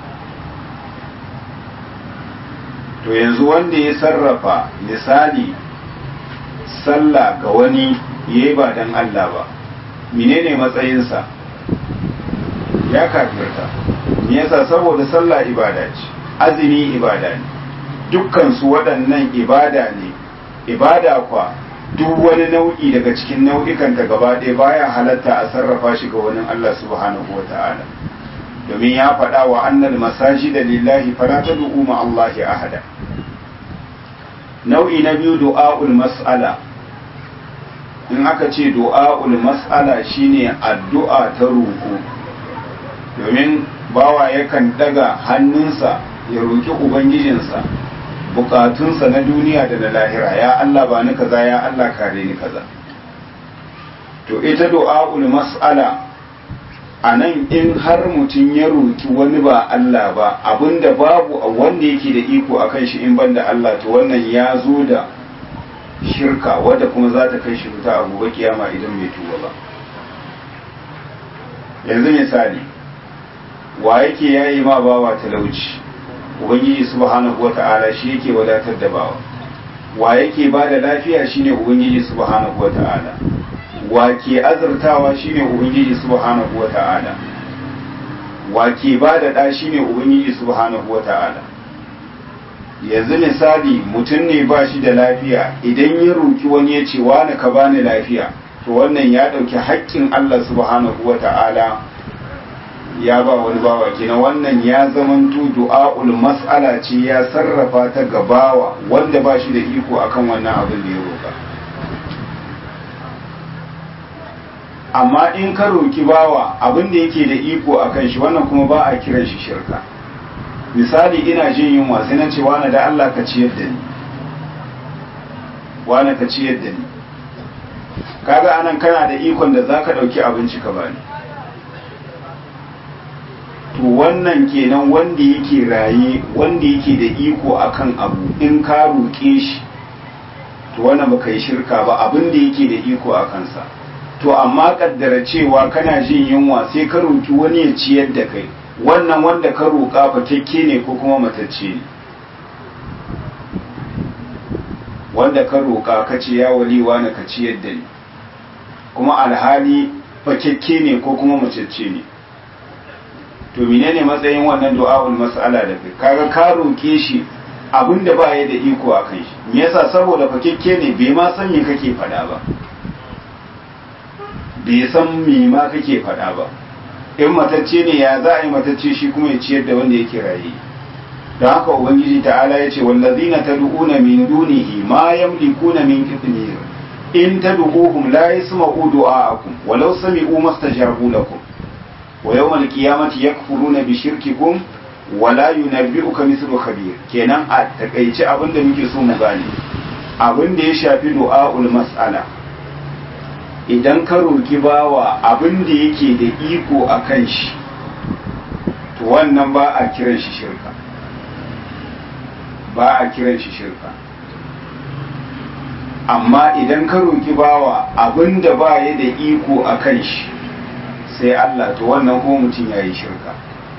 to yanzu wanda ya sarrafa misali sallah ga wani yayi ba dan Allah ba menene matsayinsa ya kafirta me yasa saboda sallah ibada ce azumi ibada ne dukkan su waɗannan ibada ne ibada kwa duk wani nau'i daga cikin nau'ikan ta gaba ɗaya baya halatta a sarrafa shi ga wani Allah subhanahu wa ta'ala domin ya faɗa wa annal masajida lillahi fala tad'u ma Allahi ahada nau'i na biyu du'a'ul mas'ala in aka ce du'a'ul mas'ala shine addu'a ta roƙo domin bawa yakan daga hannunsa ya roƙi ubangijinsa bukatunsa na duniya da na lahira ya Allah ba ni kaza ya Allah kare ni kaza to ita du'a'ul mas'ala a nan in har mutum ya roƙi wani ba Allah ba abinda babu wanda yake da iko akan shi in banda Allah to wannan ya zo da shirka wadda kuma za ta kai shi wuta a gobe kiyama idan bai tuba ba yanzu misali wa yake yayi ma bawa talauci ubangiji subhanahu wata'ala shi yake wadatar da bawa wa yake ba da lafiya shine ubangiji subhanahu wata'ala wa ke azurtawa shine ubangiji subhanahu wata'ala wa ke ba da ɗa shine ubangiji subhanahu wata'ala yanzu misali mutum ne ba shi da lafiya idan ya roki wani ya ce wani ka bani lafiya to wannan ya ɗauki haƙƙin Allah subhanahu wa ta'ala ya ba wani bawa kenan wannan ya zamanto du'a'ul mas'ala ce ya sarrafa ta ga bawa wanda ba shi da iko akan wannan abin da ya roka amma in ka roki bawa abin da yake da iko akan shi wannan kuma ba a kiran shi shirka misali ina jin yunwa sai na ce wani da Allah ka ciyar da ni wani ka ciyar da ni kaga anan kana da ikon da zaka dauki abinci ka bani to wannan kenan wanda yake raye wanda yake da iko akan abu in ka roƙe shi to wannan baka yi shirka ba abin da yake da iko a kansa to amma kaddara cewa kana jin yunwa sai ka roƙi wani ya ciyar da kai wannan wanda ka roƙa fatakke ne ko kuma matacce ne wanda ka roƙa ka ce ya waliwa na ka ciyar da ni kuma alhali fakekke ne ko kuma macece ne to menene matsayin wannan du'a'ul mas'ala da kai kaga ka roke shi abinda ba ya da iko a kan shi me yasa saboda fakekke ne bai ma san me kake faɗa ba bai san me ma kake faɗa ba in matacce ne ya za a yi matacce shi kuma ya ciyar da wanda yake raye don haka ubangiji ta'ala ya ce wallazina tad'una min dunihi ma yamlikuna min qitmir in tad'uhum la yasma'u du'a'akum walau sami'u mastajabu lakum wa yawmal qiyamati yakfuruna bi shirkikum wa la yunabbi'uka mithlu khabir kenan a takaice abin da muke so mu gane abin da ya shafi du'a'ul mas'ala idan ka roki bawa abin da yake da iko akan shi to wannan ba a kiran shi shirka ba a kiran shi shirka amma idan ka roki bawa abin da ba ya da iko a kan shi sai Allah to wannan ko mutum ya yi shirka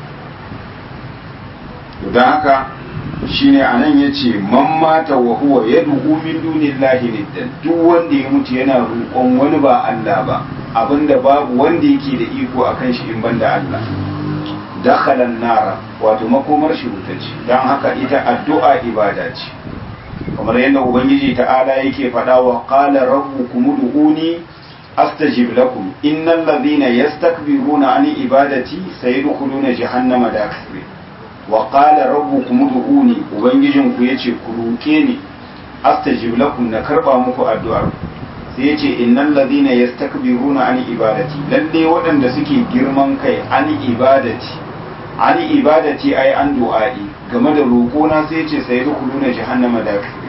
don haka shi ne a nan ya ce man mata wa huwa ya duhu min dunillahi niddan duk wanda ya mutu yana roƙon wani ba Allah ba abinda babu wanda yake da iko a kan shi in banda Allah dakhalan nara wato makomar shi wuta ce don haka ita addu'a ibada ce kamar yadda ubangiji ta'ala yake faɗa wa qala rabbukum ud'uni astajib lakum innal ladhina yastakbiruna an ibadati sayadkhuluna jahannama dakhiri wa qala rabbukum ud'uni ubangijin ku yace ku roke ni astajib lakum na karba muku addu'ar sai yace innal ladhina yastakbiruna an ibadati lalle waɗanda suke girman kai an ibadati an ibadati ai an du'a'i game da roƙona sai yace sayadkhuluna jahannama dakhiri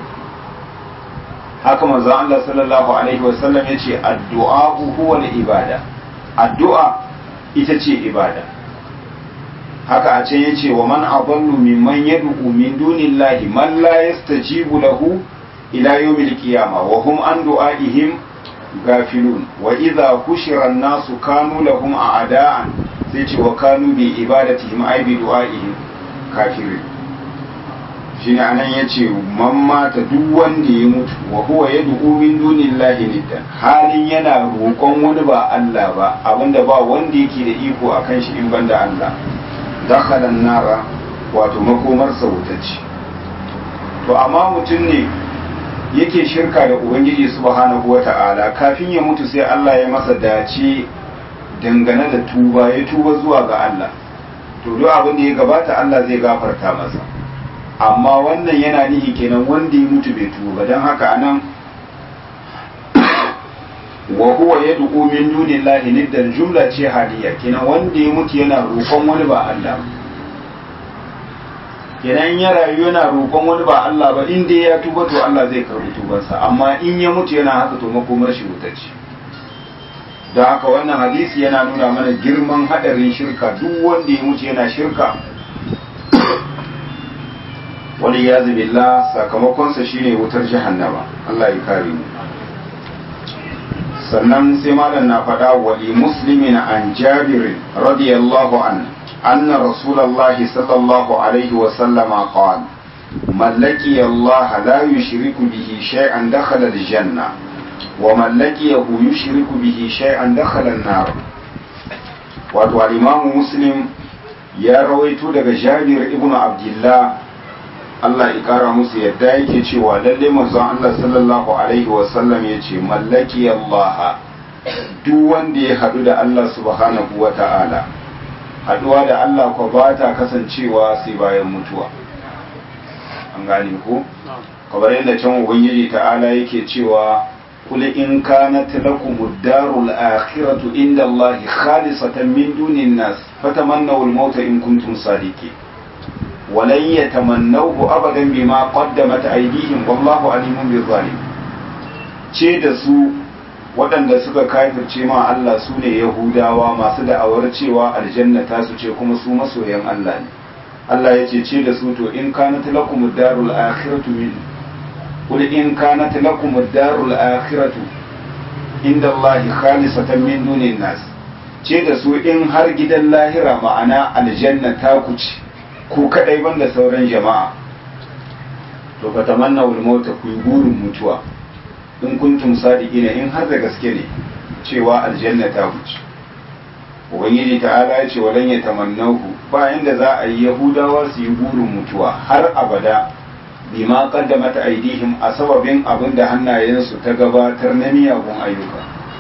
haka manzo Allah sallallahu alaihi wasallam yace addu'a huwa al-ibada addu'a ita ce ibada haka a can yace wa man adallu mimman yad'u min dunillahi man la yastajibu lahu ila yawmil qiyamah wa hum an du'aihim gafilun wa idha hushira an-nasu kanu lahum a'da'an sai ce wa kanu bi ibadatihim ay bi du'aihim kafirin shine anan yace man mata duk wanda ya mutu wa huwa yad'u min dunillahi niddan halin yana roƙon wani ba Allah ba abinda ba wanda yake da iko akan shi in banda Allah dakhala nara wato makomar sa ce to amma mutum ne yake shirka da ubangiji subhanahu wata'ala kafin ya mutu sai Allah ya masa dace dangane da tuba ya tuba zuwa ga Allah to duk abin da ya gabata Allah zai gafarta masa amma wannan yana nihi kenan wanda ya mutu bai tuba don haka anan wa huwa yad'u min dunillahi niddan jumla ce hadiya kenan wanda ya mutu yana roƙon wani ba Allah kenan ya rayu yana roƙon wani ba Allah ba in dai ya tuba to Allah zai karbi tubansa amma in ya mutu yana haka to makomar shi wuta ce don haka wannan hadisi yana nuna mana girman hadarin shirka duk wanda ya mutu yana shirka wani ya billah sakamakonsa shine wutar jahannama Allah ya kare mu sannan sai malam na faɗa wali muslimin an jabir radiyallahu an anna rasulullahi sallallahu alaihi wa sallama qala man laqiya Allah la yushriku bihi shay'an dakhala al-janna wa man laqiyahu yushriku bihi shay'an dakhala an-nar wato al-imam muslim ya rawaito daga jabir ibn abdullah Allah ya kara musu yadda yake cewa lalle manzon Allah sallallahu alaihi wa sallam yace mallaki Allah duk wanda ya hadu da Allah subhanahu wa ta'ala haduwa da Allah ko ba ta kasancewa sai bayan mutuwa an gane ko kamar yadda can ubangiji ta'ala yake cewa قل إن كانت لكم الدار الآخرة عند الله خالصة من دون الناس فتمنوا الموت إن كنتم صادقين ولن يتمنوه أبدا بما قدمت أيديهم والله عليم بالظالم ce da su waɗanda suka kafirce ma Allah su ne Yahudawa masu da'awar cewa aljanna ta su ce kuma su masoyan Allah ne Allah ya ce ce da su to in kanat lakum darul akhiratu min qul in kanat lakum darul akhiratu inda Allah khalisatan min dunin nas ce da su in har gidan lahira ma'ana aljanna ta ku ce ku kadai banda sauran jama'a to fa tamanna wal mauta ku yi burin mutuwa in kuntum sadiqina in har da gaske ne cewa aljanna ta wuce ubangiji ta'ala ya ce walan ya tamannahu ba inda za a yi yahudawa su yi burin mutuwa har abada bima qaddamat aidihim a sababin abin da hannayensu ta gabatar na miyagun ayyuka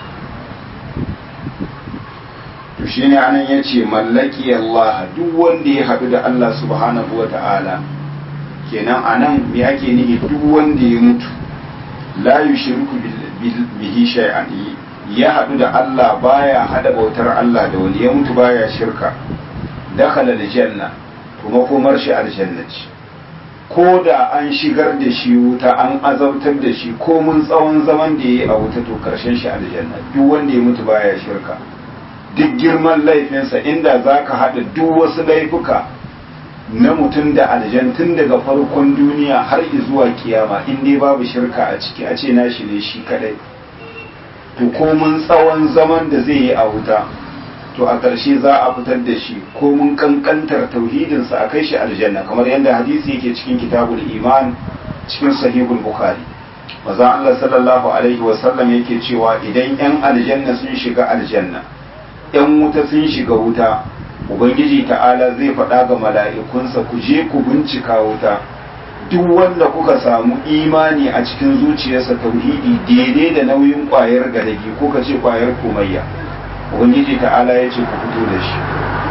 to shine anan yace mallaki Allah duk wanda ya haɗu da Allah subhanahu wa ta'ala kenan anan me ake nihi duk wanda ya mutu la yushriku bihi shay'an ya haɗu da Allah baya hada bautar Allah da wani ya mutu baya shirka dakhala aljanna kuma komar shi aljanna ce ko da an shigar da shi wuta an azabtar da shi ko mun tsawon zaman da yayi a wuta to karshen shi aljanna duk wanda ya mutu baya shirka duk girman laifinsa inda zaka hada duk wasu laifuka na mutum da aljantun daga farkon duniya har zuwa kiyama in dai babu shirka a ciki a ce nashi ne shi kadai to komun tsawon zaman da zai yi a wuta to a ƙarshe za a fitar da shi komun kankantar tauhidinsa a kai shi aljanna kamar yadda hadisi yake cikin kitabul iman cikin sahihul bukhari maza Allah sallallahu alaihi wasallam yake cewa idan yan aljanna sun shiga aljanna yan wuta sun shiga wuta ubangiji ta'ala zai faɗa ga mala'ikunsa ku je ku bincika wuta duk wanda kuka samu imani a cikin zuciyarsa tauhidi daidai da nauyin ƙwayar gadagi ko ka ce ƙwayar komayya ubangiji ta'ala ya ce ku fito da shi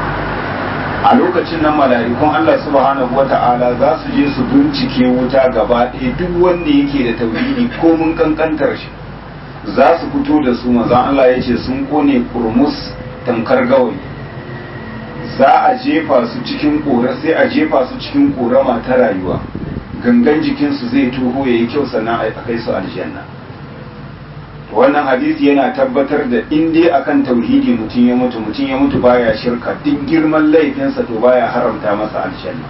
a lokacin nan mala'ikun Allah subhanahu wata'ala za su je su bincike wuta gaba ɗaya duk wanda yake da tauhidi ko mun kankantar shi za su fito da su maza Allah ya ce sun kone kurmus tankar gawayi za a jefa su cikin ƙora sai a jefa su cikin ƙorama ta rayuwa gangan jikinsu zai tuho ya yi kyau sannan a kai su aljanna wannan hadisi yana tabbatar da in dai akan tauhidi mutum ya mutu mutum ya mutu baya shirka duk girman laifinsa to baya haramta masa aljanna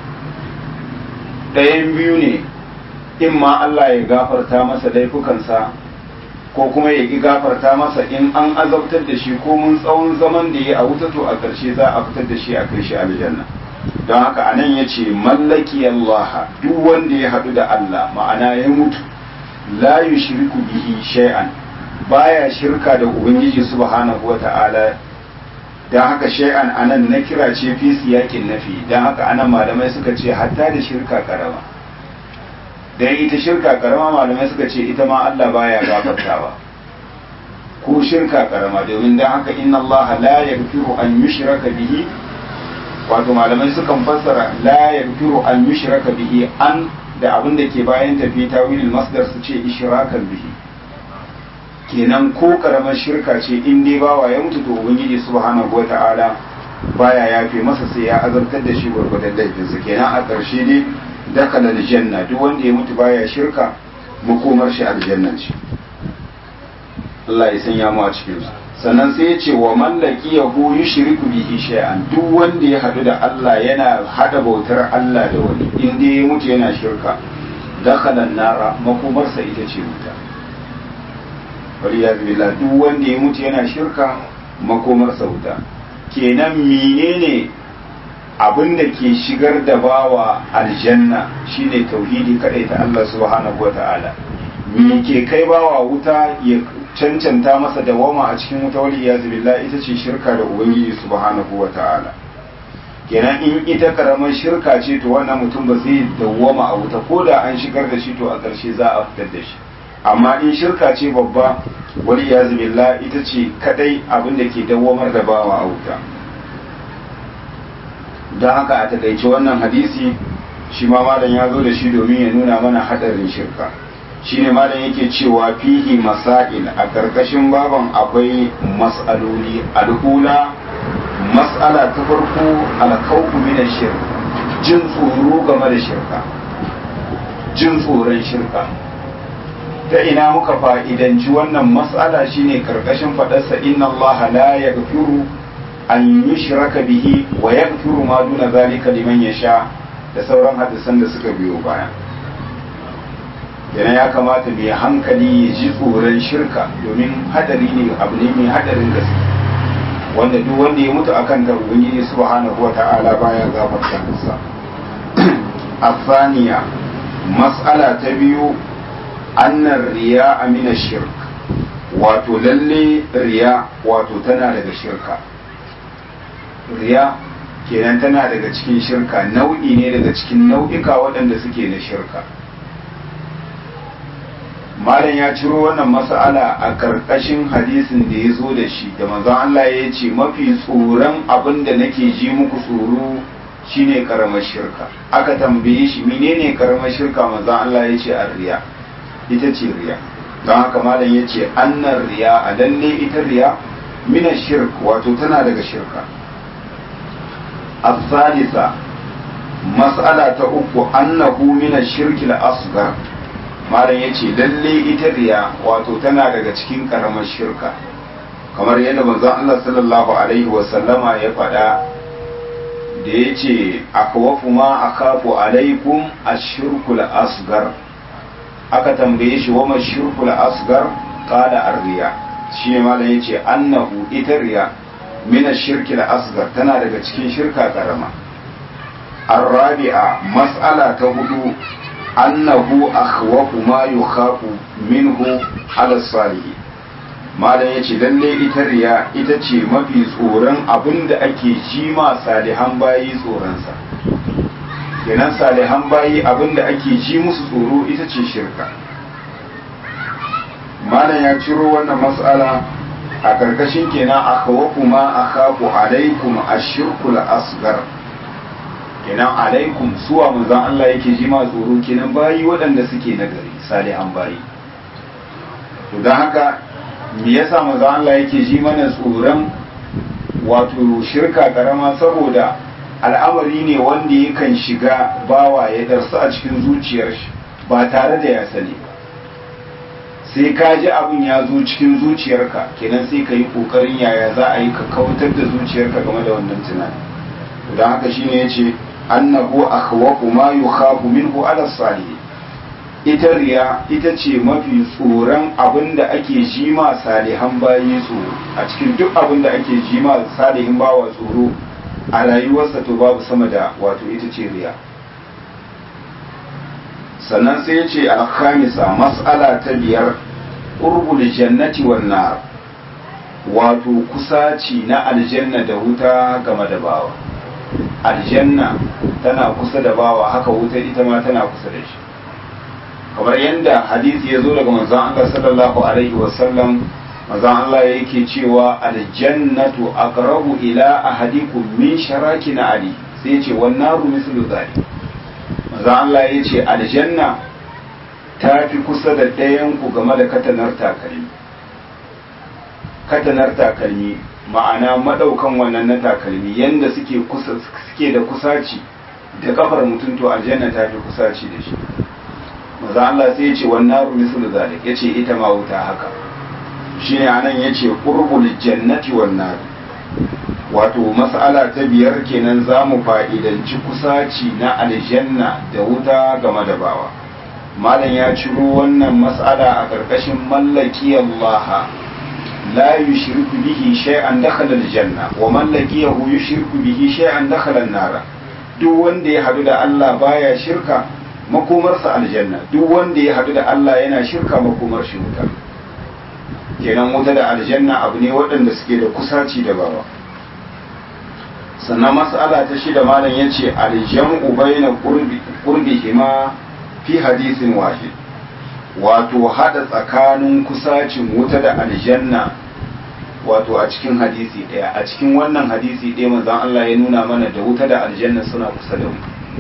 ɗayan biyu ne in ma Allah ya gafarta masa laifukansa ko kuma ya ƙi gafarta masa in an azabtar da shi ko mun tsawon zaman da ya a wuta to a ƙarshe za a fitar da shi a kai shi aljanna don haka anan ya ce mallaki Allah duk wanda ya haɗu da Allah ma'ana ya mutu la yushriku bihi shay'an baya shirka da ubangiji subhanahu wata'ala don haka shay'an anan na kira ce fi siyakin nafi don haka anan malamai suka ce hatta da shirka karama dan ita shirka karama malamai suka ce ita ma Allah baya gafartawa ko shirka karama domin dan haka inna Allah la yaghfiru an yushraka bihi wato malamai sukan fassara la yaghfiru an yushraka bihi an da abin da ke bayan tafi tawilil masdar su ce ishrakan bihi kenan ko karamar shirka ce in dai bawa ya mutu to ubangiji subhanahu wata'ala baya yafe masa sai ya azabtar da shi gwargwadon laifinsa kenan a ƙarshe dai dakala aljanna duk wanda ya mutu baya shirka makomar shi aljanna ce Allah ya sanya mu a cikin su sannan sai ya ce wa mallaki yahu yushriku bihi shay'an duk wanda ya hadu da Allah yana hada bautar Allah da wani in dai ya mutu yana shirka dakala nara makomarsa ita ce wuta waliyazu billah duk wanda ya mutu yana shirka makomarsa wuta kenan menene abin da ke shigar da bawa aljanna shine tauhidi kadai ta Allah subhanahu wata'ala me ke kai bawa wuta ya cancanta masa dawama a cikin wuta wali ya billah ita ce shirka da ubangiji subhanahu wata'ala kenan in ita karamar shirka ce to wannan mutum ba zai dawwama a wuta ko da an shigar da shi to a ƙarshe za a fitar da shi amma in shirka ce babba wali ya billah ita ce kadai abin da ke dawwamar da bawa a wuta don haka a takaice wannan hadisi shi ma malam ya zo da shi domin ya nuna mana hadarin shirka shine malam yake cewa fihi masail a karkashin baban akwai mas'aloli al'ula mas'ala ta farko alkawfu min shirk jin tsoro game da shirka jin tsoron shirka ta ina muka fa'idanci wannan mas'ala shine karkashin fadarsa inna Allah la yaghfiru an yushraka bihi wa yaghfiru ma duna zalika liman yasha da sauran hadisan da suka biyo baya yana ya kamata mai hankali ya ji tsoron shirka domin hadari ne abu ne mai hadarin gaske wanda duk wanda ya mutu akan ta ubangiji subhanahu wata'ala baya gafarta masa afaniya mas'ala ta biyu annar riya amina shirk wato lalle riya wato tana daga shirka riya kenan tana daga cikin shirka nau'i ne daga cikin nau'ika waɗanda suke na shirka malam ya ciro wannan mas'ala a ƙarƙashin hadisin da ya zo da shi da manzon Allah ya ce mafi tsoron abin da nake ji muku tsoro shine karamar shirka aka tambaye shi menene karamar shirka manzon Allah ya ce riya ita ce riya don haka malam ya ce annar riya a lalle ita riya mina shirk wato tana daga shirka الثالثة مسألة أخو أنه من الشرك الأصغر malam ya ce lalle ita riya wato tana daga cikin karamar shirka kamar yadda manzon Allah sallallahu alaihi wasallama ya faɗa da ya ce akwafu ma akafu alaikum ashirkul asgar aka tambaye shi wa shirkul asgar qala arriya shi ne malam ya ce annahu ita riya min ashirkil asgar tana daga cikin shirka karama الرابعة مسألة هدو أنه أخوف ما يخاف منه على الصالح malam ya ce lalle ita riya ita ce mafi tsoron abin da ake ji ma salihan bayi tsoronsa kenan salihan bayi abin da ake ji musu tsoro ita ce shirka malam ya ciro wannan matsala a karkashin kenan aka kuma akhafu alaikum ashirkul asgar kenan alaikum suwa manzon Allah yake ji ma tsoro kenan bayi waɗanda suke nagari salihan bayi to don haka me yasa manzon Allah yake ji mana tsoron wato shirka karama saboda al'amari ne wanda yakan shiga bawa ya darsu a cikin zuciyar shi ba tare da ya sani ba sai ka ji abin ya zo cikin zuciyarka kenan sai ka yi kokarin yaya za a yi ka kautar da zuciyarka game da wannan tunani don haka shine ya ce annahu akhwaqu ma yukhafu minhu ala salih ita riya ita ce mafi tsoron abin da ake ji ma salihan bayi tsoro a cikin duk abin da ake ji ma salihin bawa tsoro a rayuwarsa to babu sama da wato ita ce riya sannan sai ya ce alkhamisa mas'ala ta biyar urbul jannati wan nar wato kusaci na aljanna da wuta game da bawa aljanna tana kusa da bawa haka wuta ita ma tana kusa da shi kamar yadda hadisi ya zo daga manzon Allah sallallahu alaihi wasallam manzon Allah yake cewa aljannatu aqrabu ila ahadikum min sharakin ali sai ya ce wan naru mislu zalik manzon Allah ya ce aljanna ta fi kusa da ɗayan ku game da katanar takalmi katanar takalmi ma'ana madaukan wannan na takalmi yanda suke kusa suke da kusaci da kafar mutum to aljanna ta fi kusaci da shi maza Allah sai ya ce wannan ru mislu zalik yace ita ma wuta haka shine anan yace qurbul jannati wan nar wato mas'ala ta biyar kenan zamu fa'idanci kusaci na aljanna da wuta game da bawa malam ya ciro wannan mas'ala a karkashin mallaki Allah لا يشرك به شيئا دخل الجنة ومن لقيه يشرك به شيئا دخل النار duk wanda ya hadu da Allah baya shirka makomarsa aljanna duk wanda ya hadu da Allah yana shirka makomar shi wuta kenan wuta da aljanna abu ne waɗanda suke da kusaci da bawa sannan mas'ala ta shida malam yace aljam'u baina qurbi qurbihima fi hadisin wahid wato hada tsakanin kusacin wuta da aljanna wato a cikin hadisi ɗaya a cikin wannan hadisi ɗaya manzon Allah ya nuna mana da wuta da aljanna suna kusa da mu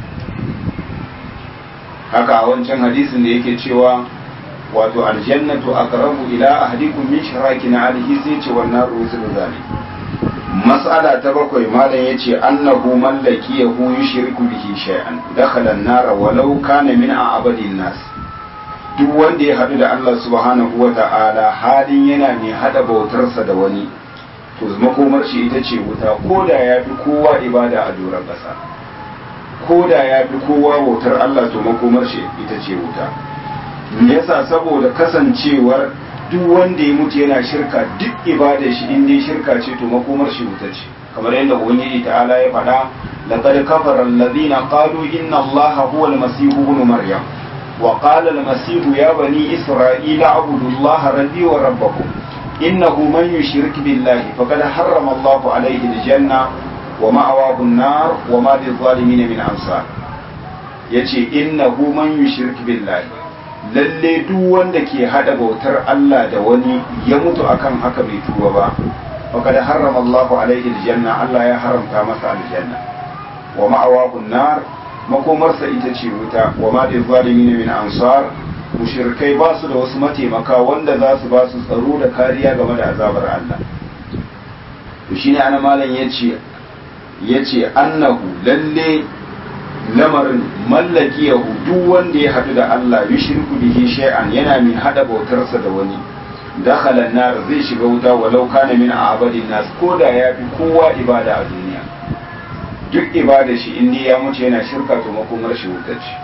haka a wancan hadisin da yake cewa wato aljannatu aqrabu ila ahadikum min shirakin alihi sai ce wannan rusul zalik mas'ala ta bakwai malam yace annahu mallaki yahu yushriku bihi shay'an dakhala an-nar walau kana min a'badin nas duk wanda ya haɗu da Allah subhanahu wa ta'ala halin yana mai haɗa bautarsa da wani to makomar shi ita ce wuta ko da ya fi kowa ibada a doron ƙasa ko da ya fi kowa bautar Allah to makomar shi ita ce wuta me yasa saboda kasancewar duk wanda ya mutu yana shirka duk ibada shi in dai shirka ce to makomar shi wuta ce kamar yadda ubangiji ta'ala ya faɗa laqad kafara alladhina qalu inna allaha huwa al-masih ibn maryam وقال المسيح يا بني إسرائيل اعبدوا الله ربي وربكم إنه من يشرك بالله فقد حرم الله عليه الجنة ومأواه النار وما للظالمين من أنصار yace innahu man yushrik billahi lalle duk wanda ke hada bautar Allah da wani ya mutu akan haka bai tuba ba faqad harrama Allah alaihi aljanna Allah ya haramta masa aljanna wa ma'awahu nar makomarsa ita ce wuta wa ma da zalimi min ansar mushrikai ba su da wasu mataimaka wanda za su ba su tsaro da kariya game da azabar Allah to shine ana malam yace yace annahu lalle lamarin mallaki yahu duk wanda ya hadu da Allah yushriku bihi shay'an yana mai hada bautarsa da wani dakhala nar zai shiga wuta walau kana min abadin nas koda ya fi kowa ibada a duniya duk ibada shi in ya mutu yana shirka to makomar shi wuta ce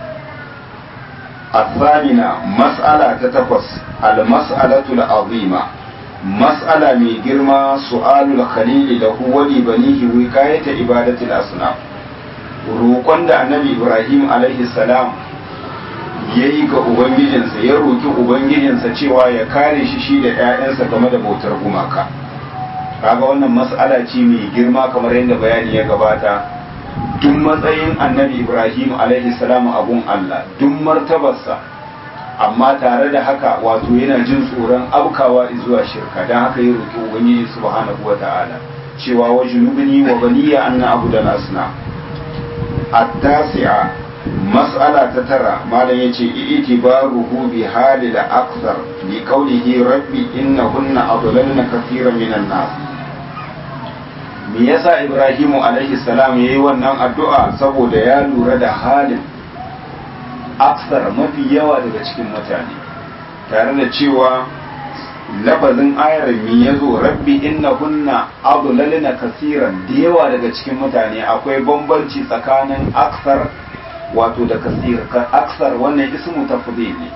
الثامنة مسألة تتقص المسألة العظيمة مسألة من جرما سؤال الخليل له ولبنيه وكاية عبادة الأصنام roƙon da annabi ibrahim alaihi salam ya yi ga ubangijinsa ya roƙi ubangijinsa cewa ya kare shi shi da 'ya'yansa game da bautar gumaka kaga wannan mas'ala ce mai girma kamar yadda bayani ya gabata duk matsayin annabi ibrahim alaihi salam abun allah duk martabarsa amma tare da haka wato yana jin tsoron abkawa zuwa shirka don haka ya roƙi ubangiji subhanahu wa ta'ala cewa wa junubni wa baniya anna abu da asna التاسعة مسألة تترى ما لا يجي اعتباره بحال الأكثر لقوله ربي إنهن أضللن كثيرا من الناس me yasa Ibrahimu alaihi salam yayi wannan addu'a saboda ya lura da halin aksar mafi yawa daga cikin mutane tare da cewa lafazin ayar mi ya zo rabbi inna kunna adlalna kasiran da yawa daga cikin mutane akwai bambanci tsakanin aksar wato da kasir aksar wannan ismu tafdil ne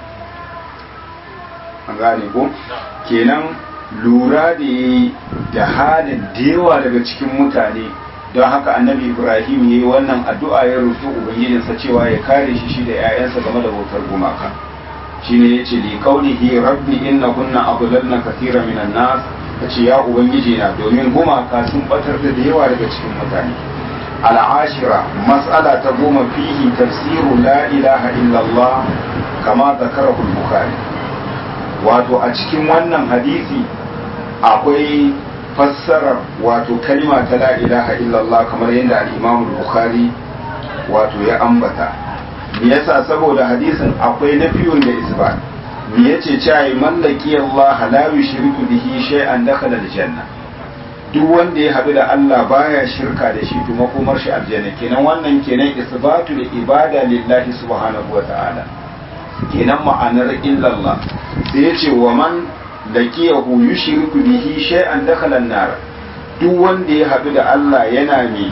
an gane ko kenan lura da yi da halin da yawa daga cikin mutane don haka annabi ibrahim ya yi wannan addu'a ya roƙi ubangijinsa cewa ya kare shi shi da 'ya'yansa game da bautar gumaka shine yace li qaulihi rabbi inna kunna adlalna katira minan nas yace ya ubangiji na domin gumaka sun batar da yawa daga cikin mutane al'ashira mas'ala ta goma fihi tafsiru la ilaha illallah kama zakarahu al-bukhari wato a cikin wannan hadisi akwai fassarar wato kalma ta la ilaha illallah kamar yadda al-imam al-bukhari wato ya ambata me yasa saboda hadisin akwai nafiyun da isbat me yace cewa mallaki Allah la yushriku bihi shay'an dakhala aljanna duk wanda ya haɗu da Allah baya shirka da shi to makomar shi aljanna kenan wannan kenan isbatu da ibada lillahi subhanahu wa ta'ala kenan ma'anar illallah sai yace wa man laqiyahu yushriku bihi shay'an dakhala an-nar duk wanda ya haɗu da Allah yana mai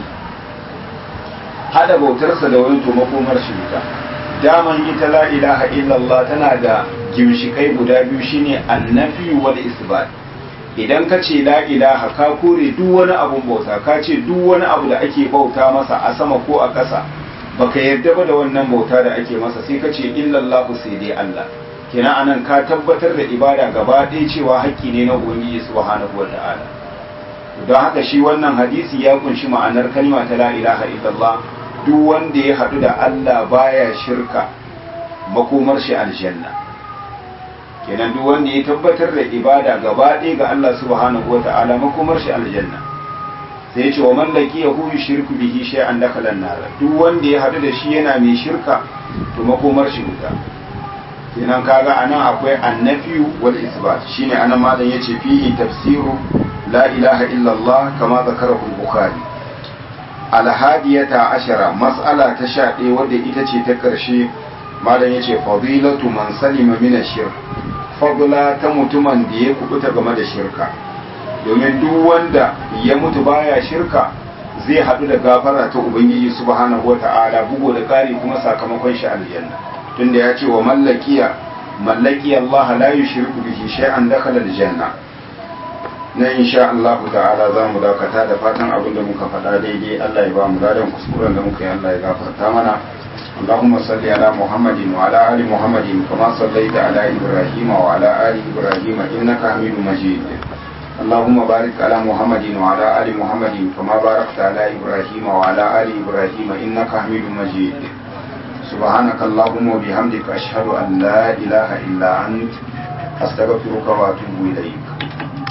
hada bautarsa da wani to makomar shi wuta daman ita la ilaha illallah tana da gimshikai guda biyu shine annafi wal isbat idan ka ce la ilaha ka kore duk wani abun bauta ka ce duk wani abu da ake bauta masa a sama ko a ƙasa baka yarda ba da wannan bauta da ake masa sai ka ce illallahu sai dai Allah kenan anan ka tabbatar da ibada gaba ɗaya cewa haƙƙi ne na ubangiji subhanahu wata'ala don haka shi wannan hadisi ya kunshi ma'anar kalma ta la ilaha illallah duk wanda ya haɗu da Allah baya shirka makomar shi aljanna kenan duk wanda ya tabbatar da ibada gaba ɗaya ga Allah subhanahu wa ta'ala makomar shi aljanna sai ya ce wa mallaki ya huyu shirku bihi shay'an dakhala nar duk wanda ya haɗu da shi yana mai shirka to makomar shi wuta kenan kaga anan akwai annafi wal isbat shine anan malam yace fihi tafsiru la ilaha illallah kama zakarahu al-bukhari alhadiyata ashara mas'ala ta sha ɗaya wadda ita ce ta ƙarshe malam ya ce fadilatu man salima mina shirk fadula ta mutumin da ya kubuta game da shirka domin duk wanda ya mutu baya shirka zai haɗu da gafara ta ubangiji subhanahu wata'ala bugu da ƙari kuma sakamakon shi aljanna tunda ya ce wa mallakiya mallaki Allah la yushriku bihi shay'an dakhala aljanna na insha Allah ta'ala za mu dakata da fatan abin da muka faɗa daidai Allah ya ba mu ladan kuskuren da muka yi Allah ya gafarta mana اللهم صل على محمد وعلى آل محمد كما صليت على إبراهيم وعلى آل إبراهيم إنك حميد مجيد اللهم بارك على محمد وعلى آل محمد كما باركت على إبراهيم وعلى آل إبراهيم إنك حميد مجيد سبحانك اللهم وبحمدك أشهد أن لا إله إلا أنت أستغفرك وأتوب إليك